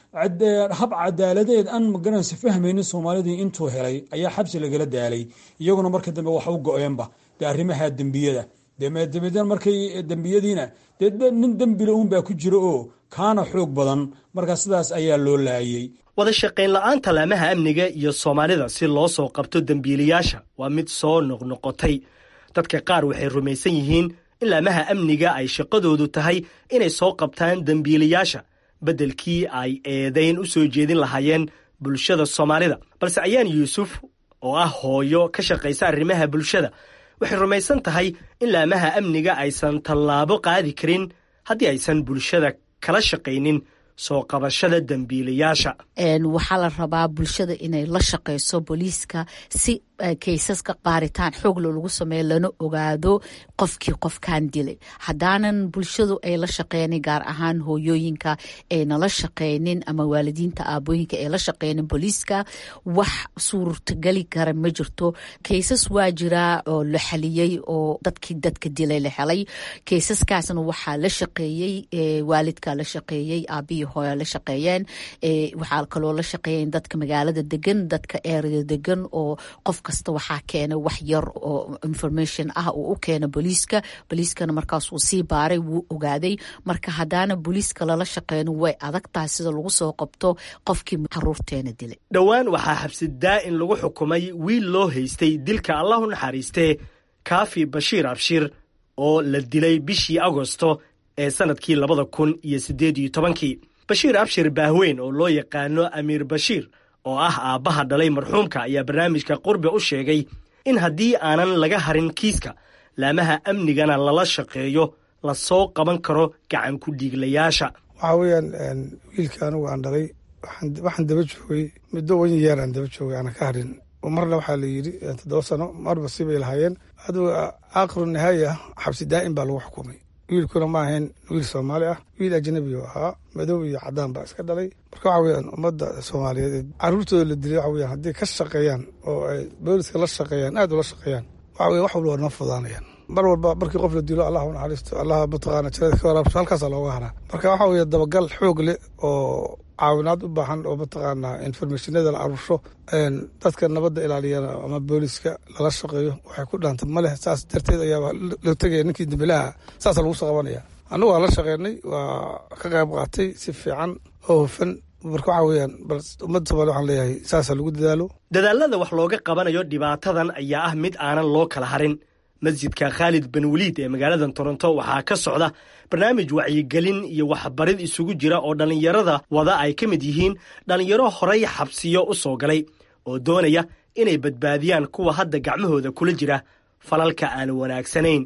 hab cadaaladeed aan magaranaysa fahmaynin soomaalidii intuu helay ayaa xabsi lagala daalay iyaguna marka dambe wax u go-eenba dee arrimaha dembiyada dmdmd markay dembiyadiina dee nin dembile uunbaa ku jira oo kaana xoog badan markaa sidaas ayaa loo laayey wada shaqayn la-aanta laamaha amniga iyo soomaalida si loo soo qabto dembiilayaasha waa mid soo noqnoqotay dadka qaar waxay rumaysan yihiin in laamaha amniga ay shaqadoodu tahay inay soo qabtaan dembiilayaasha beddelkii ay eedayn u soo jeedin lahaayeen bulshada soomaalida balse ayaan yuusuf oo ah hooyo ka shaqaysa arrimaha bulshada waxay rumaysan tahay in laamaha amniga aysan tallaabo qaadi karin haddii aysan bulshada kala shaqaynin soo qabashada dembiilayaasha waxaa la rabaa bulshada inay la shaqayso booliiska si kaysaska qaaritaan xooglo lagu sameeyo lana ogaado qofkii qofkan dilay haddaanan bulshadu ay la shaqeynin gaar ahaan hooyooyinka ayna la shaqeynin ama waalidiinta aabooyinka ay la shaqeynin booliiska wax suurtageli kara ma jirto kaysas waa jiraa oo la xaliyey oo dadkii dadka dilay la helay kaysaskaasna waxaa la shaqeeyey waalidka la shaqeeyey aabihii hooya la shaqeeyeen waxaa kaloo la shaqeeyeen dadka magaalada degan dadka erea degan oo qof kasta waxaa keena wax yar oo information ah uu u keena booliiska booliiskana markaas uu sii baaray wuu ogaaday marka haddaana booliiska lala shaqeyno way adag tahay sida lagu soo qabto qofkii caruurteena dilay dhowaan waxaa xabsidaa in lagu xukumay wiil loo haystay dilka allahu naxariistee kaafi bashiir abshir oo la dilay bishii agosto ee sannadkii labada kun iyo siddeed iyo tobankii bashiir abshir baahweyn oo loo yaqaano amiir bashiir oo ah aabbaha dhalay marxuumka ayaa barnaamijka qurbe u sheegay in haddii aanan laga harin kiiska laamaha amnigana lala shaqeeyo la soo qaban karo gacan ku dhiiglayaasha waxaa weeyaan wiilka anigu aan dhalay waxaan daba joogay muddo wan yeer aan daba joogay aanan ka harin marna waxaa la yidhi toddoba sano marba sibay lahaayeen adugu aakhiru nihaaya xabsi daa'im baa lagu xukumay wiilkuna ma ahayn wiil soomaali ah wiil ajnabi oo ahaa madow iyo cadaan baa iska dhalay marka waxa weyaan ummadda soomaaliyeed caruurtooda la dilay waxa weyaan haddii ka shaqeeyaan oo ay booliska la shaqeeyaan aad ula shaqeeyaan waxa weye wax walba waa noo fudaanayaan mar walba markii qof la dilo allah u naxariisto allah mataqaana jannada ka waraabso halkaasaa looga haraa marka waxa weye dabagal xoog leh oo caawinaad u baahan oo mataqaanaa informationada la aruursho dadka nabadda ilaaliyana ama booliska lala shaqeeyo waxay ku dhaanta ma leh saas darteed ayaaba la tegaya ninkii dembilaha saasa lagu soo qabanaya annagu waa la shaqeynay waa ka qayb qaatay si fiican oo hufan marka waxa weyaan bal ummadda somalia waxaan leeyahay saasa lagu dadaalo dadaalada wax looga qabanayo dhibaatadan ayaa ah mid aanan loo kala harin masjidka khaalid ben waliid ee magaalada toronto waxaa ka socda barnaamij wacyigelin iyo waxbarid isugu jira oo dhallinyarada wada ay ka mid yihiin dhallinyaro horay xabsiyo u soo galay oo doonaya inay badbaadiyaan kuwa hadda gacmahooda kula jira falalka aan wanaagsanayn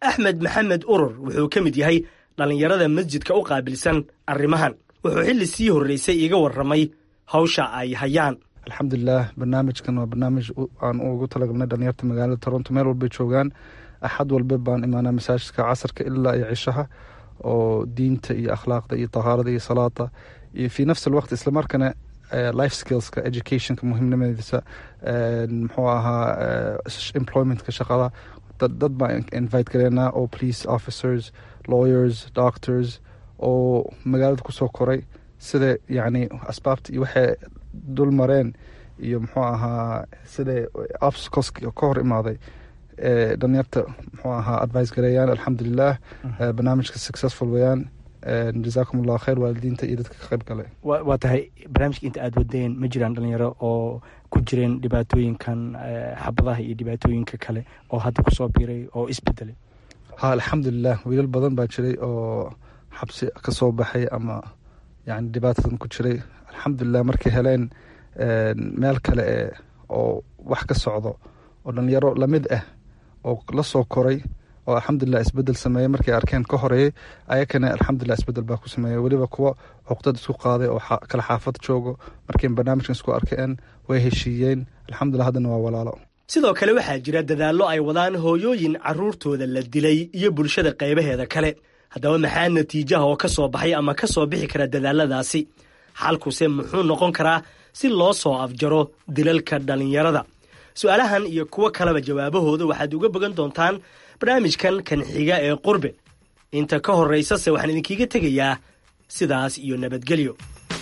axmed maxamed urur wuxuu ka mid yahay dhallinyarada masjidka u qaabilsan arrimahan wuxuu xilli sii horreysay iga warramay hawsha ay hayaan alxamdulilah barnaamijkan waa barnaamij aan ugu talagalnay dhalinyarta magaalada toronto meel walbay joogaan axad walba baan imaanaa masaajidka casarka ilaa iyo cishaha oo diinta iyo akhlaaqda iyo tahaarada iyo salaada iyo fii nafsi alwaqt islamarkana life skillska educationka muhiimnimadiisa muxuu ahaa employmentka shaqada dad baan invite gareynaa oo police officers lawyers doctors oo magaalada kusoo koray sida yacni asbaabta iyo waxay dul mareen iyo muxuu ahaa sida obstacles ka hor imaaday dhalinyarta muxuu ahaa advice gareeyaan alxamdulilah barnaamijka successful weeyaan jazaakum allahu khayr waalidiinta iyo dadka ka qayb galay waa tahay barnaamijka inta aada wadeen ma jiraan dhalinyaro oo ku jireen dhibaatooyinkan xabadaha iyo dhibaatooyinka kale oo hadda kusoo biiray oo isbedelay ha alxamdulilah wiilal badan baa jiray oo xabsi ka soo baxay ama yani dhibaatadan ku jiray alxamdulilah markay heleen meel kale e oo wax ka socdo oo dhalinyaro lamid ah oo la soo koray oo alxamdulilah isbedel sameeyey markay arkeen ka horeeyey ayakana alxamdulilah isbedel baa ku sameeyey weliba kuwa cuqdad isku qaaday oo kala xaafad joogo markay barnaamijkan isku arkeen way heshiiyeen alxamdulilah haddana waa walaalo sidoo kale waxaa jira dadaallo ay wadaan hooyooyin carruurtooda la dilay iyo bulshada qaybaheeda kale haddaba maxaa natiijaha oo ka soo baxay ama ka soo bixi kara dadaaladaasi xalkuse muxuu noqon karaa si loo soo afjaro dilalka dhallinyarada su-aalahan iyo kuwo kaleba jawaabahooda waxaad uga bogan doontaan barnaamijkan kan xiga ee qurbe inta ka horraysase waxaan idinkiiga tegayaa sidaas iyo nabadgelyo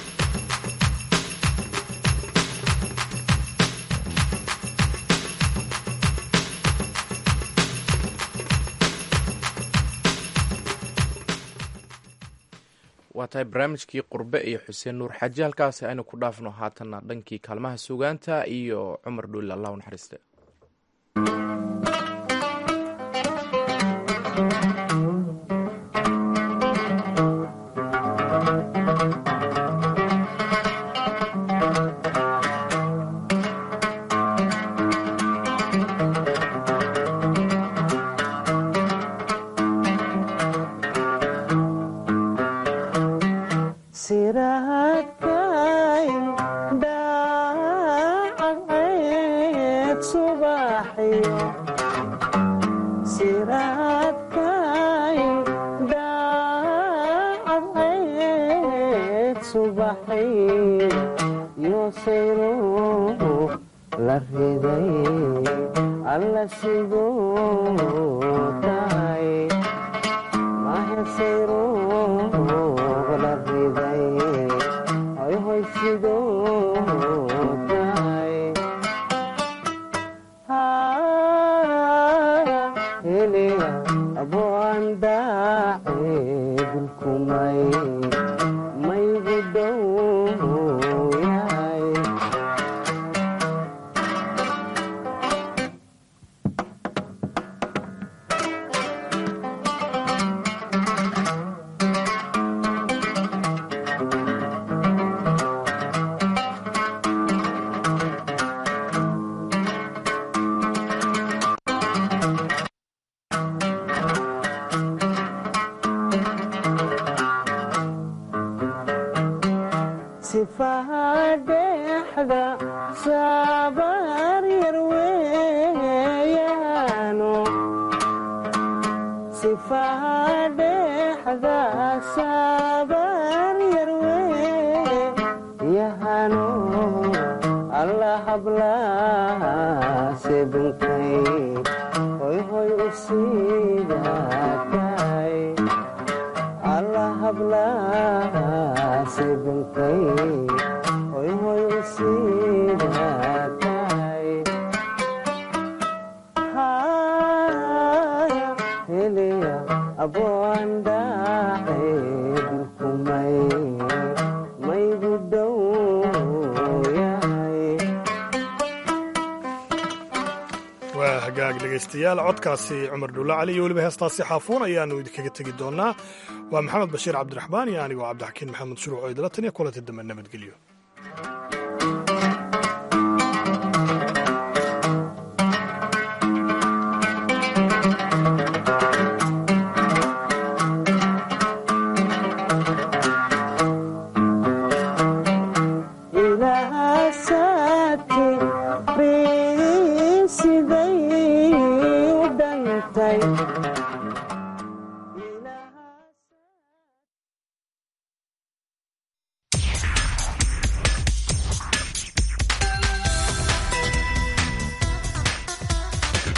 waa tahay barnaamijkii qurbe iyo xuseen nuur xaaji halkaasi aynu ku dhaafno haatanna dhankii kaalmaha sugaanta iyo cumar dhuuli allah u naxariiste waa hagaag dhegaystayaal codkaasi cumar dhulla cali iyo weliba heestaasi xaafuun ayaannu idinkaga tegi doonnaa waa maxamed bashiir cabdiraxmaan iyo anigoo cabdixakiin maxamed shuruuc oo idila taniya kulanti dambe nabadgelyo tahay